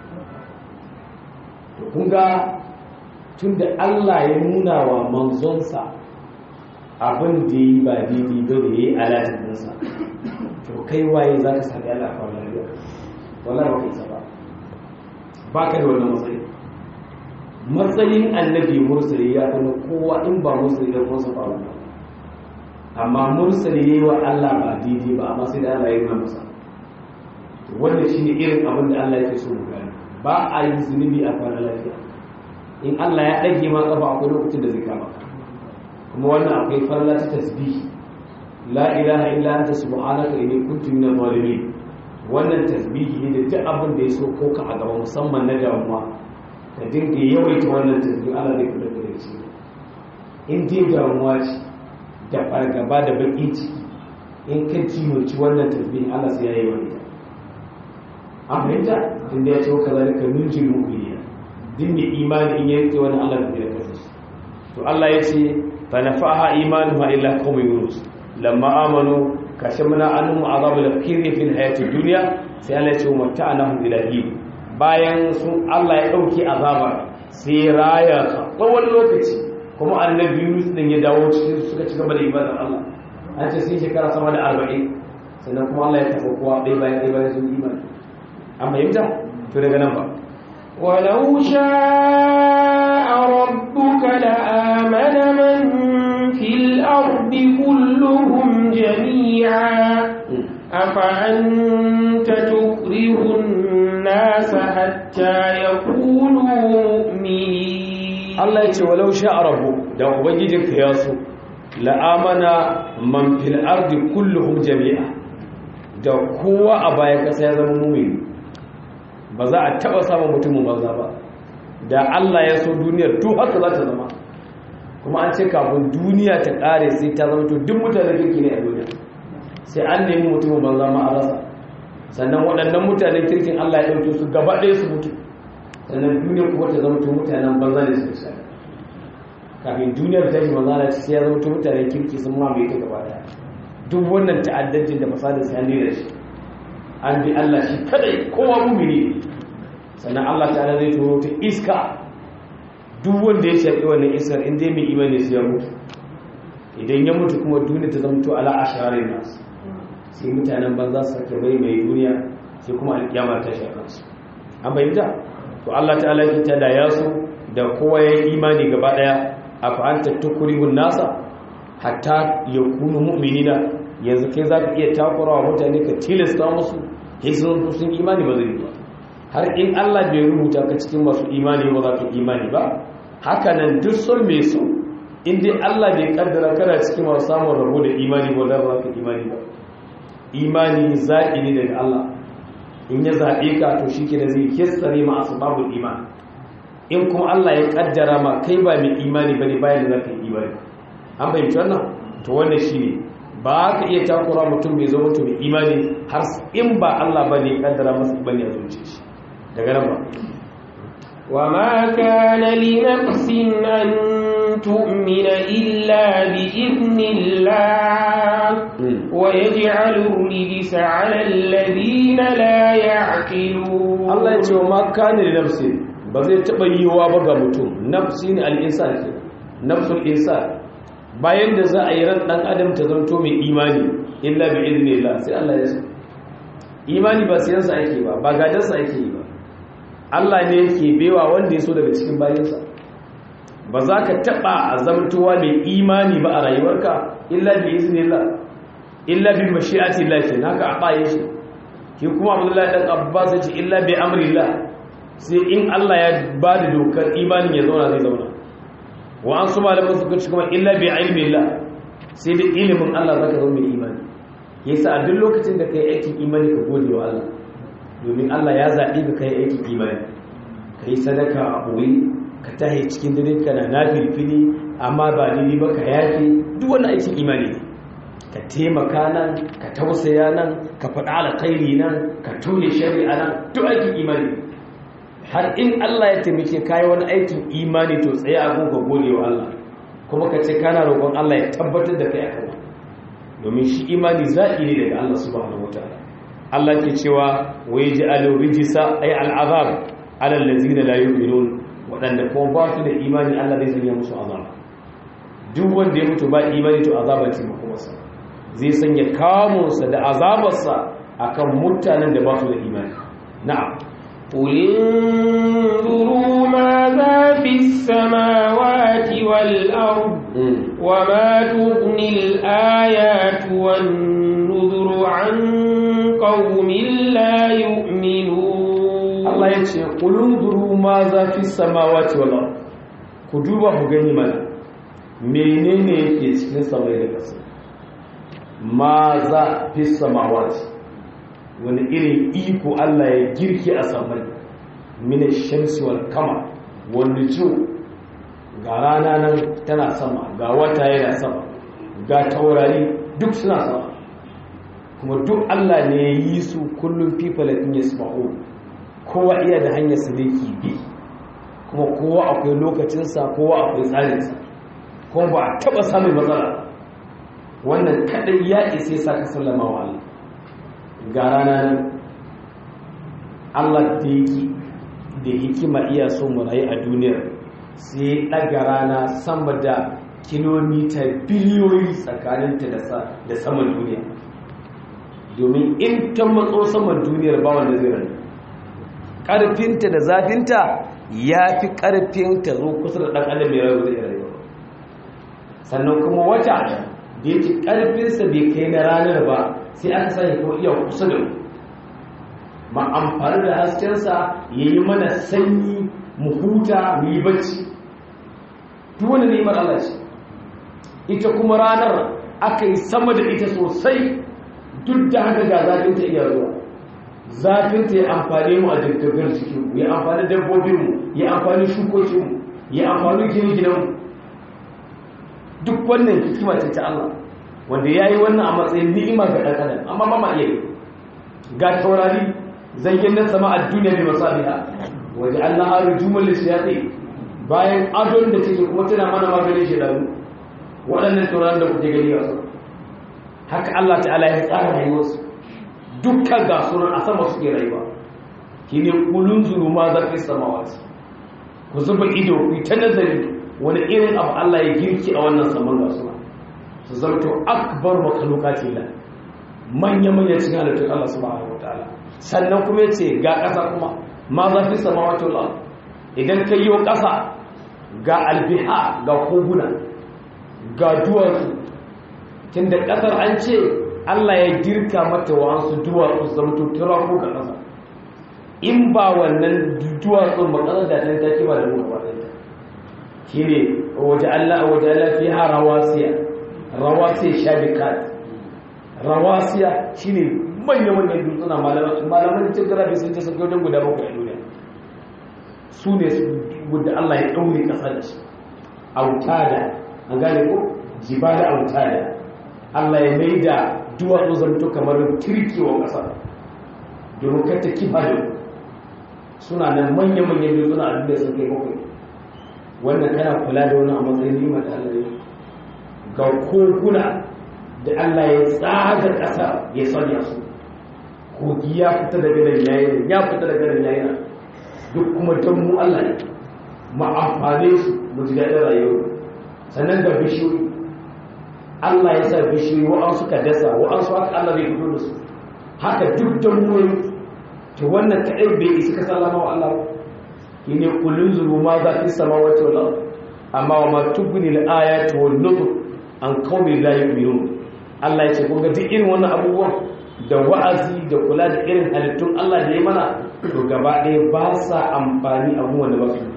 to kun ga tunda Allah ya nuna wa manzonsa abin da yi ba daidai ba da ya yi alatin dinsa to kai waye za ka sami Allah a wannan wallahi ba kai ba ba ka da wannan matsayi matsayin annabi mursali ya kuma kowa in ba mursali da kuma ba wannan amma mursali yayi wa Allah ba daidai ba amma sai da Allah ya nuna masa wannan shine irin abin da Allah yake so mu gani ba a yi zunubi a fara lafiya in Allah ya dage ma kafa akwai lokacin da zai kama ka kuma wannan akwai farla ta tasbih la ilaha illa anta subhanaka inni kuntu minadh zalimin wannan tasbihi ne da duk abin da ya so ko ka a gaba musamman na damuwa ka dinga yawaita wannan tasbihi Allah zai kula da shi in dai damuwa ce da fargaba da baki ciki in ka jimanci wannan tasbihi Allah sai ya yi wani an fahimta inda ya ce wa kazalika nunjil mu'minina din mai imani in ya rike wannan Allah da zai kasa shi to Allah ya ce fa nafaha imanuha illa qawmi yunus lamma amanu kashimna anhum azabul khizi fil hayati dunya sai Allah ya ce mata'anahum ila hin bayan sun Allah ya dauki azaba sai raya tsawon lokaci kuma annabi Yunus din ya dawo cikin suka ci gaba da ibadar Allah an ce sai shekara sama da 40 sannan kuma Allah ya tafi kowa dai bayan dai bayan sun imani an fahimta to daga nan ba ولو شاء ربك لآمن من في الأرض كلهم جميعا أفأنت تكره الناس حتى يكونوا مؤمنين Allah ya ce walau sha'a rabbu da ubangijinka ya so la'amana man fil ardi kulluhum jami'a da kowa a baya kasa ya zama mumini ba za a taba samun mutumin banza ba da Allah ya so duniyar duk haka za ta zama kuma an ce kafin duniya ta kare sai ta zama to duk mutane kirki ne a duniya sai an nemi mutumin banza ma a rasa sannan waɗannan mutanen kirkin Allah ya ɗauke su gaba ɗaya su mutu sannan duniya kuma ta zama to mutanen banza ne su sai kafin duniyar ta shi banza ce sai ya zama to mutanen kirki sun mamaye ta gaba ɗaya duk wannan ta'addancin da fasadin sai an da shi an bi Allah shi kadai kowa mumini sannan Allah ta'ala zai turo ta iska duk wanda ya shafi wannan iskar in dai mai imani su ya mutu idan ya mutu kuma duniya ta zama to ala asharin nas sai mutanen banza su sake bai mai duniya sai kuma alkiyama ta shafa su an bayyana to Allah ta'ala ya ta da yaso da kowa ya imani gaba daya afa anta tukrihun nasa hatta yakunu mu'minina yanzu kai zaka iya takurawa mutane ka tilasta musu sai sun sun imani ba zai ba har in Allah bai rubuta ka cikin masu imani ba za ka imani ba haka nan duk son mai so in dai Allah bai kaddara kana cikin masu samun rabo da imani ba za ka imani ba imani zaɓi ne daga Allah in ya zaɓe ka to shi ke da zai kestare ma asbabul iman in kuma Allah ya kaddara ma kai ba mai imani bane bayan da zaka yi imani an fahimci wannan to wannan shine ba ka iya takura mutum mai zo mutum mai imani har in ba Allah bane ya kaddara masa bane ya zuce shi daga nan ba وما كان لنفس أن تؤمن إلا بإذن الله ويجعل الرجس على الذين لا يعقلون Allah ya ce wa ma kana li nafsi ba zai taba yiwa ba ga mutum nafsi ne al-insan ke nafsul insan bayan da za a yi ran dan adam ta zanto mai imani illa bi idnillah sai Allah ya so imani ba sai yansa ake ba ba gadansa ake yi ba Allah ne yake bewa wanda ya so daga cikin bayansa ba za ka taɓa azamtuwa mai imani ba a rayuwarka illa bi iznillah illa bi mashi'ati Allah ke naka a baye shi ki kuma Abdullahi dan Abbas ya ce illa bi amrillah sai in Allah ya ba da dokar imanin ya zauna zai zauna wa an su malaman suka ci kuma illa bi ilmillah sai da ilimin Allah zaka zama mai imani yasa a duk lokacin da kai aikin imani ka gode wa Allah domin Allah ya zaɓi ka kai aikin imani ka yi sadaka a ɓoye ka tahi cikin dare kana na filfili amma ba daidai ba ka yafe duk wani aikin imani ne ka taimaka nan ka tausaya nan ka faɗa alkhairi nan ka toye shari'a nan duk aikin imani har in Allah ya taimake kayi wani aikin imani to tsaye a ka gode wa Allah kuma ka ce kana roƙon Allah ya tabbatar da kai akan domin shi imani zaɓi ne daga Allah subhanahu wataala Allah ke cewa wai ji rijisa ay al'azab ala allazina la yu'minun wadanda kuma ba su da imani Allah zai sanya musu azab duk wanda ya mutu ba imani to azaba ce makomarsa zai sanya kamunsa da azabarsa akan mutanen da ba su da imani na'am قل انظروا ماذا في السماوات والأرض وما تغني الآيات والنذر عن قوم لا يؤمنون Allah ya ce ƙulun duru ma za fi samawati wala ku duba ku gani mana menene yake cikin samai da ƙasa ma za fi samawati wani irin iko Allah ya girki a samai mina shamsi wal kama wani jo ga rana nan tana sama ga wata yana sama ga taurari duk suna sama kuma duk Allah ne ya yi su kullum fifalatin ya sma'o kowa iya da hanyar su da bi kuma kowa akwai lokacinsa kowa akwai tsarinsa kuma ba a taba samun matsala wannan kadai ya isa sa ka sallama wa Allah ga rana nan Allah da yake da hikima iya so mu rayu a duniyar sai daga rana sama da kilomita biliyoyi tsakaninta da saman duniya domin in ta matso saman duniyar ba wanda zai rayu ƙarfinta da zafinta ya fi ƙarfinta zo kusa da ɗan adam mai rayu zai rayu sannan kuma wata da yake ƙarfinsa bai kai na ranar ba sai aka sani ko iya kusa da mu ma amfani da haskensa ya yi mana sanyi mu huta mu yi bacci duk wani neman Allah ce ita kuma ranar aka yi sama da ita sosai duk da haka ga zafinta iya zuwa zafinta ya amfani mu a jirgin cikinmu ya amfani dabbobinmu ya amfani shukokinmu ya amfani gine-ginenmu duk wannan hikima ce ta Allah wanda ya yi wannan a matsayin ni'ima ga ɗan adam amma ba ma iya yi ga taurari zayyan na sama a duniya mai masabiha waje Allah haru jumal lisiyati bayan adon da take kuma tana mana maganin shedanu waɗannan taurarin da kuke gani a haka Allah ta'ala ya tsara rayuwarsu dukkan ga sunan a sama suke rayuwa shine kulun zuru ma zafi samawati ku zuba ido ku ta nazari wani irin abu Allah ya girki a wannan saman ga suna su zarto akbar makalukati la manya manya cikin halittun Allah subhanahu wataala sannan kuma yace ga ƙasa kuma ma zafi samawati wal ard idan kai yo ƙasa ga albiha ga koguna ga duwatsu tunda ƙasar an ce Allah ya girka mata wa'ansu duwatsu zamto turaku ga ƙasa in ba wannan duwatsun ba ƙasar da ta ta kima da mu gaba ɗaya shi ne waje Allah waje Allah fi ha rawasiya rawasiya shabikat rawasiya shi ne manya manyan dutsuna malaman cikin garabi sun ce sun kai wajen guda bakwai a duniya su ne guda Allah ya ɗaure ƙasa da shi autada an gane ko jibala autada Allah ya mai da duwatsu zanto kamar kirkewa ƙasa domin kar ta kifa da suna nan manya-manyan dutsuna a duniya sun kai bakwai wannan kana kula da wani a matsayin nima da Allah ya ga koguna da Allah ya tsaga ƙasa ya sanya su kogi ya fita daga nan yayin ya fita daga nan yayin duk kuma don mu Allah ne ma amfane su mu ji daɗin rayuwa sannan ga bishiyoyi Allah ya sa bishiyoyi wa'an suka dasa wa'an su haka Allah bai fito da su haka duk don mu to wannan kaɗai bai isa ka sallama wa Allah shine kullun zuru ma za fi samawati wal ard amma wa ma tubni al ayati wan nuzur an qaumi la yu'minun Allah ya ce kun ga duk irin wannan abubuwan da wa'azi da kula da irin halittun Allah da ya mana to gaba ɗaya ba sa amfani abubuwan da ba su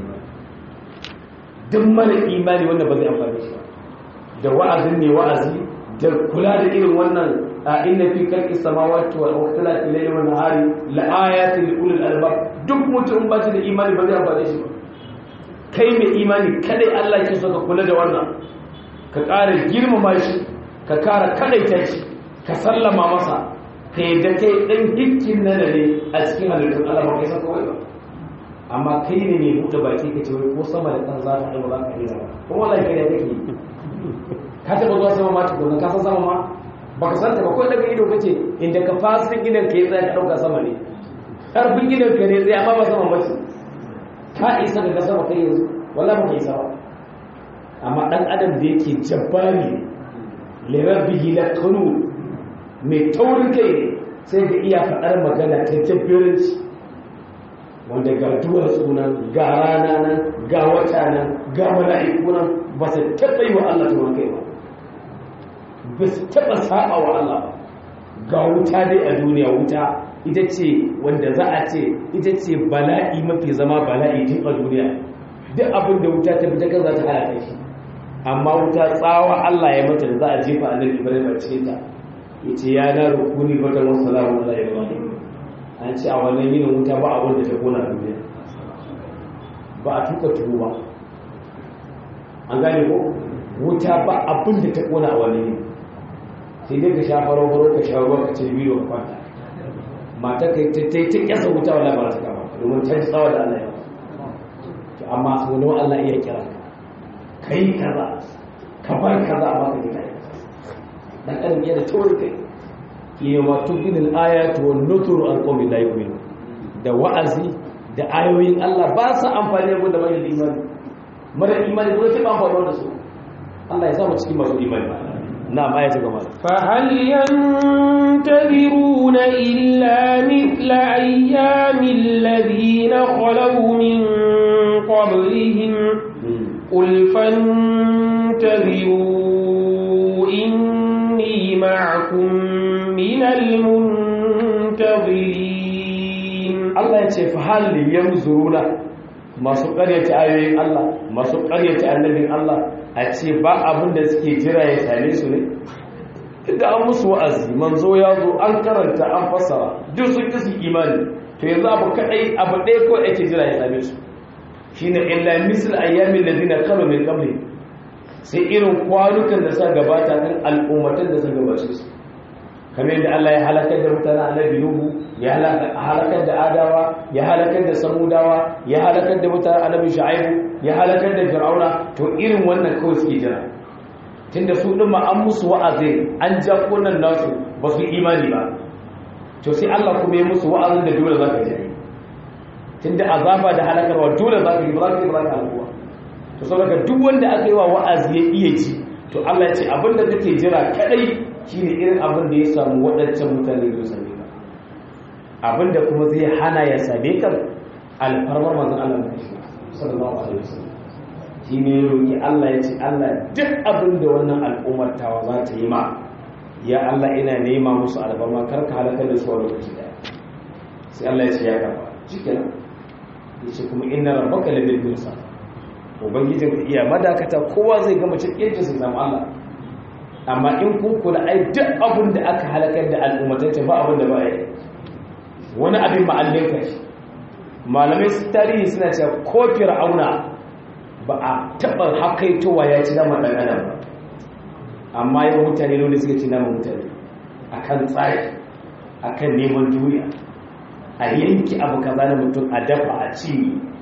duk mana imani wanda ba zai amfani shi da wa'azin ne wa'azi da kula da irin wannan a inna fi khalqis samawati wal ikhtilafi layli wan nahari la ayatin li ulil albab duk mutum ba shi da imani ba zai amfane shi ba kai mai imani kadai Allah ke so ka kula da wannan ka ƙara girmama shi ka ƙara kadaita shi ka sallama masa ka yi da kai ɗan hikkin na ne a cikin halittun Allah ba kai san kawai ba amma kai ne mai buɗe baki ka ce ko sama da kan za ta ɗaya ba za ka yi ba kuma wallahi kai da kake ka taɓa zuwa sama ma tukuna ka san sama ma ba ka san ta ba kawai daga ido kace inda ka fasin gidan ka yi tsaya ka ɗauka sama ne ƙarfin gidan ka ne tsaye amma ba sama ba ce ka isa ka ga sama kai yanzu wallahi ba ka isa ba amma ɗan adam da yake jabbari lirar bihi la kanu mai taurin kai ne sai ga iya faɗar magana ta jabbiranci wanda ga duwar sunan ga rana nan ga wata nan ga mala'iku nan ba su taɓa yi wa Allah taurin kai ba ba su taɓa saba wa Allah ba ga wuta dai a duniya wuta ita ce wanda za a ce ita ce bala'i mafi zama bala'i duk a duniya duk abin da wuta ta fita kan za ta halaka shi amma wuta tsawa Allah ya mata da za a jefa annabi Ibrahim a cikin ta yace ya na rukuni fatan wa salamu ala ibrahim an ce a wannan yin wuta ba abin da ta kona duniya ba a tuka tuwo ba an gane ko wuta ba abin da ta kona a wannan yin sai dai ka sha faro faro ka sha ruwa ka ce biyo ka kwanta mata kai ta ta ta kyasa wuta wala ba ta kama domin ta ji tsawa da Allah ya to amma wani Allah iya kira kai kaza ka bar kaza amma ka gina dan adam yana taurin kai yawa tubinil ayatu wan nuturu an qawmi la yu'minu da wa'azi da ayoyin Allah ba sa amfani da mai imani mara imani ko sai ba amfani da su Allah ya sa mu cikin masu imani na ma ya ta gaba fa hal yantadiruna illa mithla ayyamil ladina khalaw min qablihim qul fantaziru inni ma'akum من المنتظرين ya ce fa hal yanzuruna masu ƙaryata ayoyin Allah masu ƙaryata annabin Allah a ce ba abin da suke jira ya same su ne inda an musu wa'azi manzo ya zo an karanta an fassara duk sun ƙi su imani to yanzu abu kaɗai abu ɗaya kawai ake jira ya same su shine illa misl ayyamin ladina kanu min qabli sai irin kwanukan da suka gabata kan al'ummatan da suka gabace su kamar yadda Allah ya halakar da mutanen annabi Nuhu ya halakar da Adawa ya halakar da Samudawa ya halakar da mutanen annabi Shu'aibu ya halakar da Fir'auna to irin wannan kawai suke jira tunda su din ma an musu wa'azi an ja kunan nasu ba su imani ba to sai Allah kuma ya musu wa'azin da dole zaka ji tunda azaba da halakarwa dole zaka yi ba zaka yi ba zaka halkuwa to saboda duk wanda aka yi wa wa'azi ya iya ji to Allah ya ce abinda kake jira kadai shine irin abin da ya samu waɗancan mutane da same ka abinda kuma zai hana ya same ka alfarmar manzon Allah sallallahu alaihi wasallam shine ya roki Allah ya ce Allah duk abin da wannan al'ummar tawa za ta yi ma ya Allah ina nema musu alfarma kar ka halaka da su a lokaci daya sai Allah ya ce ya kafa shikenan yace kuma inna rabbaka labil mirsad ubangijin ka iya madakata kowa zai gama cikin su zama Allah amma in kun kula ai duk abin da aka halakar da al'ummatai ba abin da ba yi wani abin ma'allin ka shi malamai su tarihi suna cewa ko fir'auna ba a taɓa hakaitowa ya ci nama ɗan adam ba amma yau mutane ne suka ci nama mutane akan tsari akan neman duniya a yanki abu kaza na mutum a dafa a ci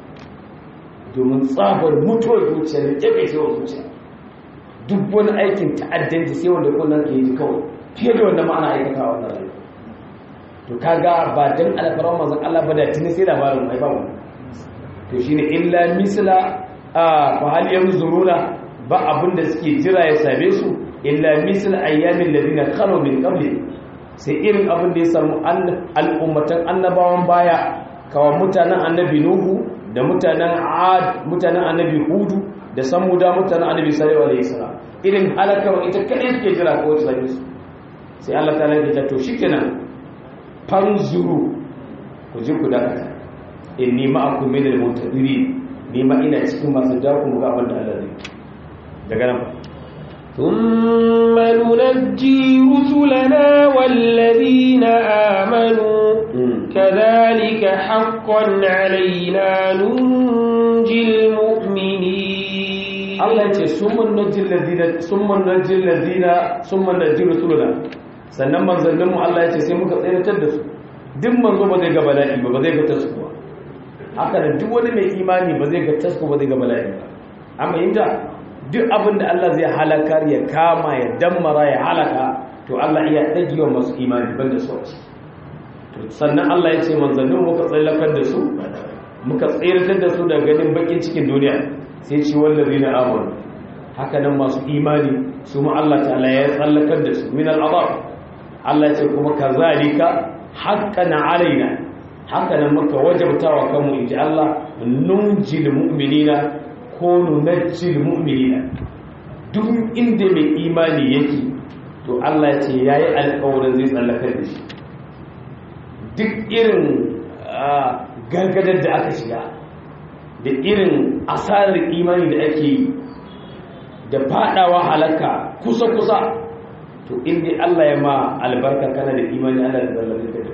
domin tsabar mutuwar zuciya da ƙyaƙe cewa zuciya duk wani aikin ta'addanci sai wanda kullum ke yi kawai fiye da wanda ma'ana aikata a wannan rayuwa to kaga ba dan alfaran manzon Allah ba da tuni sai labarin mai ba mu to shine illa misla a fa hal yanzuruna ba abin da suke jira ya same su illa misla ayyamin ladina khalu min qabli sai irin abin da ya samu al'ummatan annabawan baya kawa mutanen annabi nuhu da mutanen ad mutanen annabi hudu da samuda mutanen annabi sallallahu alaihi wasallam irin halakar ita kadai suke jira ko ta same su sai Allah ta lalace ta to shikenan fanzuru ku ji ku dakata inni ma'akum min al-mutadirin ni ma ina cikin masu jaku mu ga abin da Allah zai daga nan ثم ننجي رسلنا والذين آمنوا كذلك حقا علينا ننجي المؤمنين Allah ya ce summan najil ladina summan najil ladina summan najil rusuluna sannan manzannin mu Allah ya ce sai muka tsayar da su duk manzo ba zai ga bala'i ba ba zai ga taskuwa haka da duk wani mai imani ba zai ga tasku ba zai ga bala'i ba amma inda duk abin da Allah zai halakar ya kama ya dammara ya halaka to Allah iya dagewa masu imani ban da su to sannan Allah ya ce manzannin muka tsallakar da su muka tsayar da su daga ganin bakin cikin duniya sai ce wallazi na amanu haka nan masu imani su ma Allah ta'ala ya tsallakar da su min al'adab Allah ya ce kuma kazalika haqqan alaina haka nan muka wajabtawa kanmu inji Allah nunjil mu'minina ko nunajjil mu'minina duk inda mai imani yake to Allah ya ce yayi alƙawarin zai tsallakar da shi duk irin gargadar da aka shiga da irin asarar imani da ake yi da fadawa halaka kusa-kusa to inda Allah ya ma albarka kana da imani Allah da zallabin ka da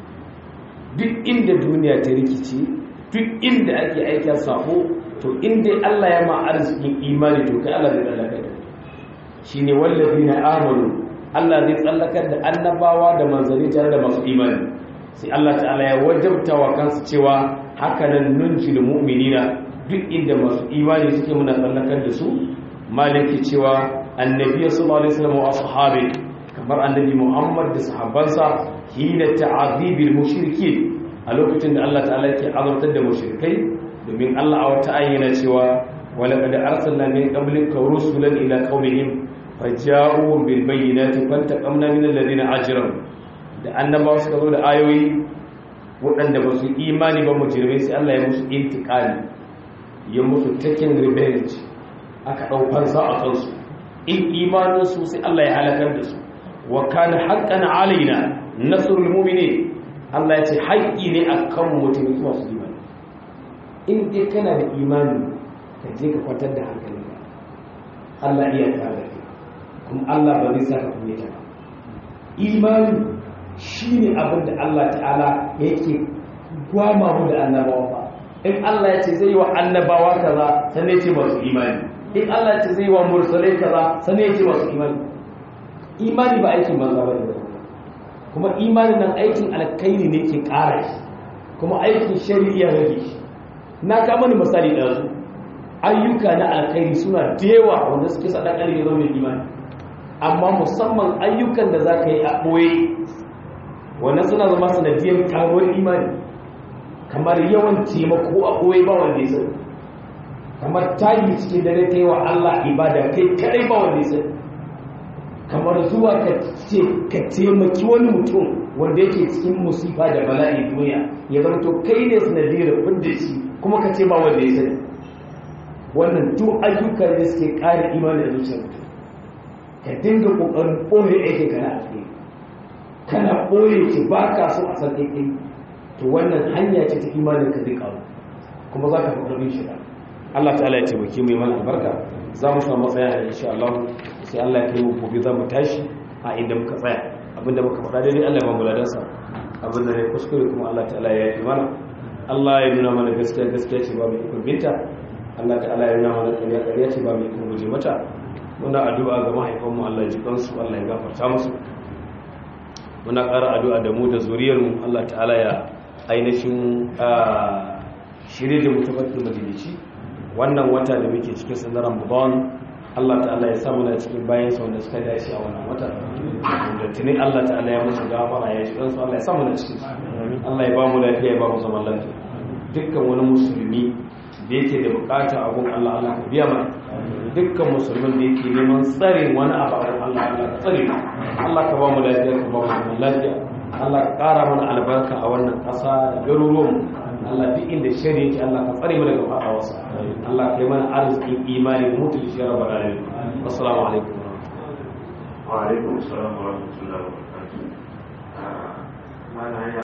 duk inda duniya ta rikici duk inda ake aikin safo to inda Allah ya ma arzikin imani to kai Allah zai tsallaka da shi ne wallafi na amanu Allah zai tsallakar da annabawa da manzanni tare da masu imani sai Allah ta'ala ya wajabta wa kansu cewa hakanan nunci da mu'minina duk inda masu imani suke muna tsallakar da su maliki cewa annabi sallallahu alaihi wasallam wa ashabi kamar annabi Muhammad da sahabbansa hina ta'azibil mushrikin a lokacin da Allah ta'ala yake azabtar da mushrikai domin Allah a wata ayyana cewa walaqad arsalna min qablika rusulan ila qaumihim faja'u bil bayyinati fantaqamna min alladhina ajramu da annabawa suka zo da ayoyi waɗanda ba su imani ba mujirmai sai Allah ya musu intikali ya musu taking revenge aka ɗaukar sa a kansu in imaninsu sai Allah ya halakar da su wa kana haqqan alaina nasrul mu'minin Allah ya ce haƙƙi ne akan mutum masu imani in dai kana da imani ka je ka kwantar da hankalinka Allah iya tare da kai kuma Allah ba zai saka kunyata ba imani shine abin da Allah ta'ala yake gwama mu da annabawa ba in Allah ya ce zai yi wa annabawa kaza sannan ya ce masu imani in Allah ya ce zai yi wa mursalai kaza sannan ya ce masu imani imani ba aikin banza ba ne kuma imani nan aikin alkaini ne ke ƙara shi kuma aikin shari'a rage shi na kama ni misali da su ayyuka na alkhairi suna da yawa wanda suke sa ɗan ya zama imani amma musamman ayyukan da za ka yi a ɓoye wannan suna zama sanadiyar karuwar imani kamar yawan taimako a ɓoye ba wanda ya sani kamar tayi cikin dare ta yi wa Allah ibada kai kadai ba wanda ya sani kamar zuwa ka ce ka taimaki wani mutum wanda yake cikin musifa da bala'i duniya ya zama to kai ne sanadiyar fidda shi kuma ka ce ba wanda ya sani wannan duk ayyukan da suke ƙara imani da zuciyar mutum ka dinga ƙoƙarin ɓoye aikin ka na alheri kana ɓoye ki ba ka so a san kai to wannan hanya ce ta imanin ka zai ƙaru kuma za ka fi ƙarfin shiga Allah ta'ala ya taimake mu mana albarka za mu samu matsaya da insha Allah sai Allah ya kai mu gobe za mu tashi a inda muka tsaya abinda muka faɗa daidai Allah ya ba mu ladansa abinda ne kuskure kuma Allah ta'ala ya yi mana Allah ya nuna mana gaskiya gaskiya ce ba mu ikon binta Allah ta'ala ya nuna mana ƙarya ƙarya ce ba mu ikon guje mata muna addu'a ga mahaifanmu Allah ya ji kansu Allah ya gafarta musu muna ƙara addu'a da mu da zuriyarmu Allah ta'ala ya ainihin shirye da mutabakin majalici wannan wata da muke cikin sanar Ramadan Allah ta'ala ya samu na cikin bayan sa wanda suka dace a wannan wata da tuni Allah ta'ala ya musu gafara ya shirin su Allah ya samu na cikin Allah ya ba mu lafiya ya ba mu zaman lafiya dukkan wani musulmi da yake da bukata abun Allah Allah ka biya mana dukkan musulmin da yake neman tsarin wani abu a Allah Allah ka tsare Allah ka ba mu lafiya ka ba mu zaman lafiya Allah ka ƙara mana albarka a wannan ƙasa da garuruwan Allah duk inda shari yake Allah ka tsare mu daga fadawarsa Allah ka yi mana arzikin imani mutu da shi rabbal alamin assalamu alaikum wa alaikum assalam wa rahmatullahi wa barakatuh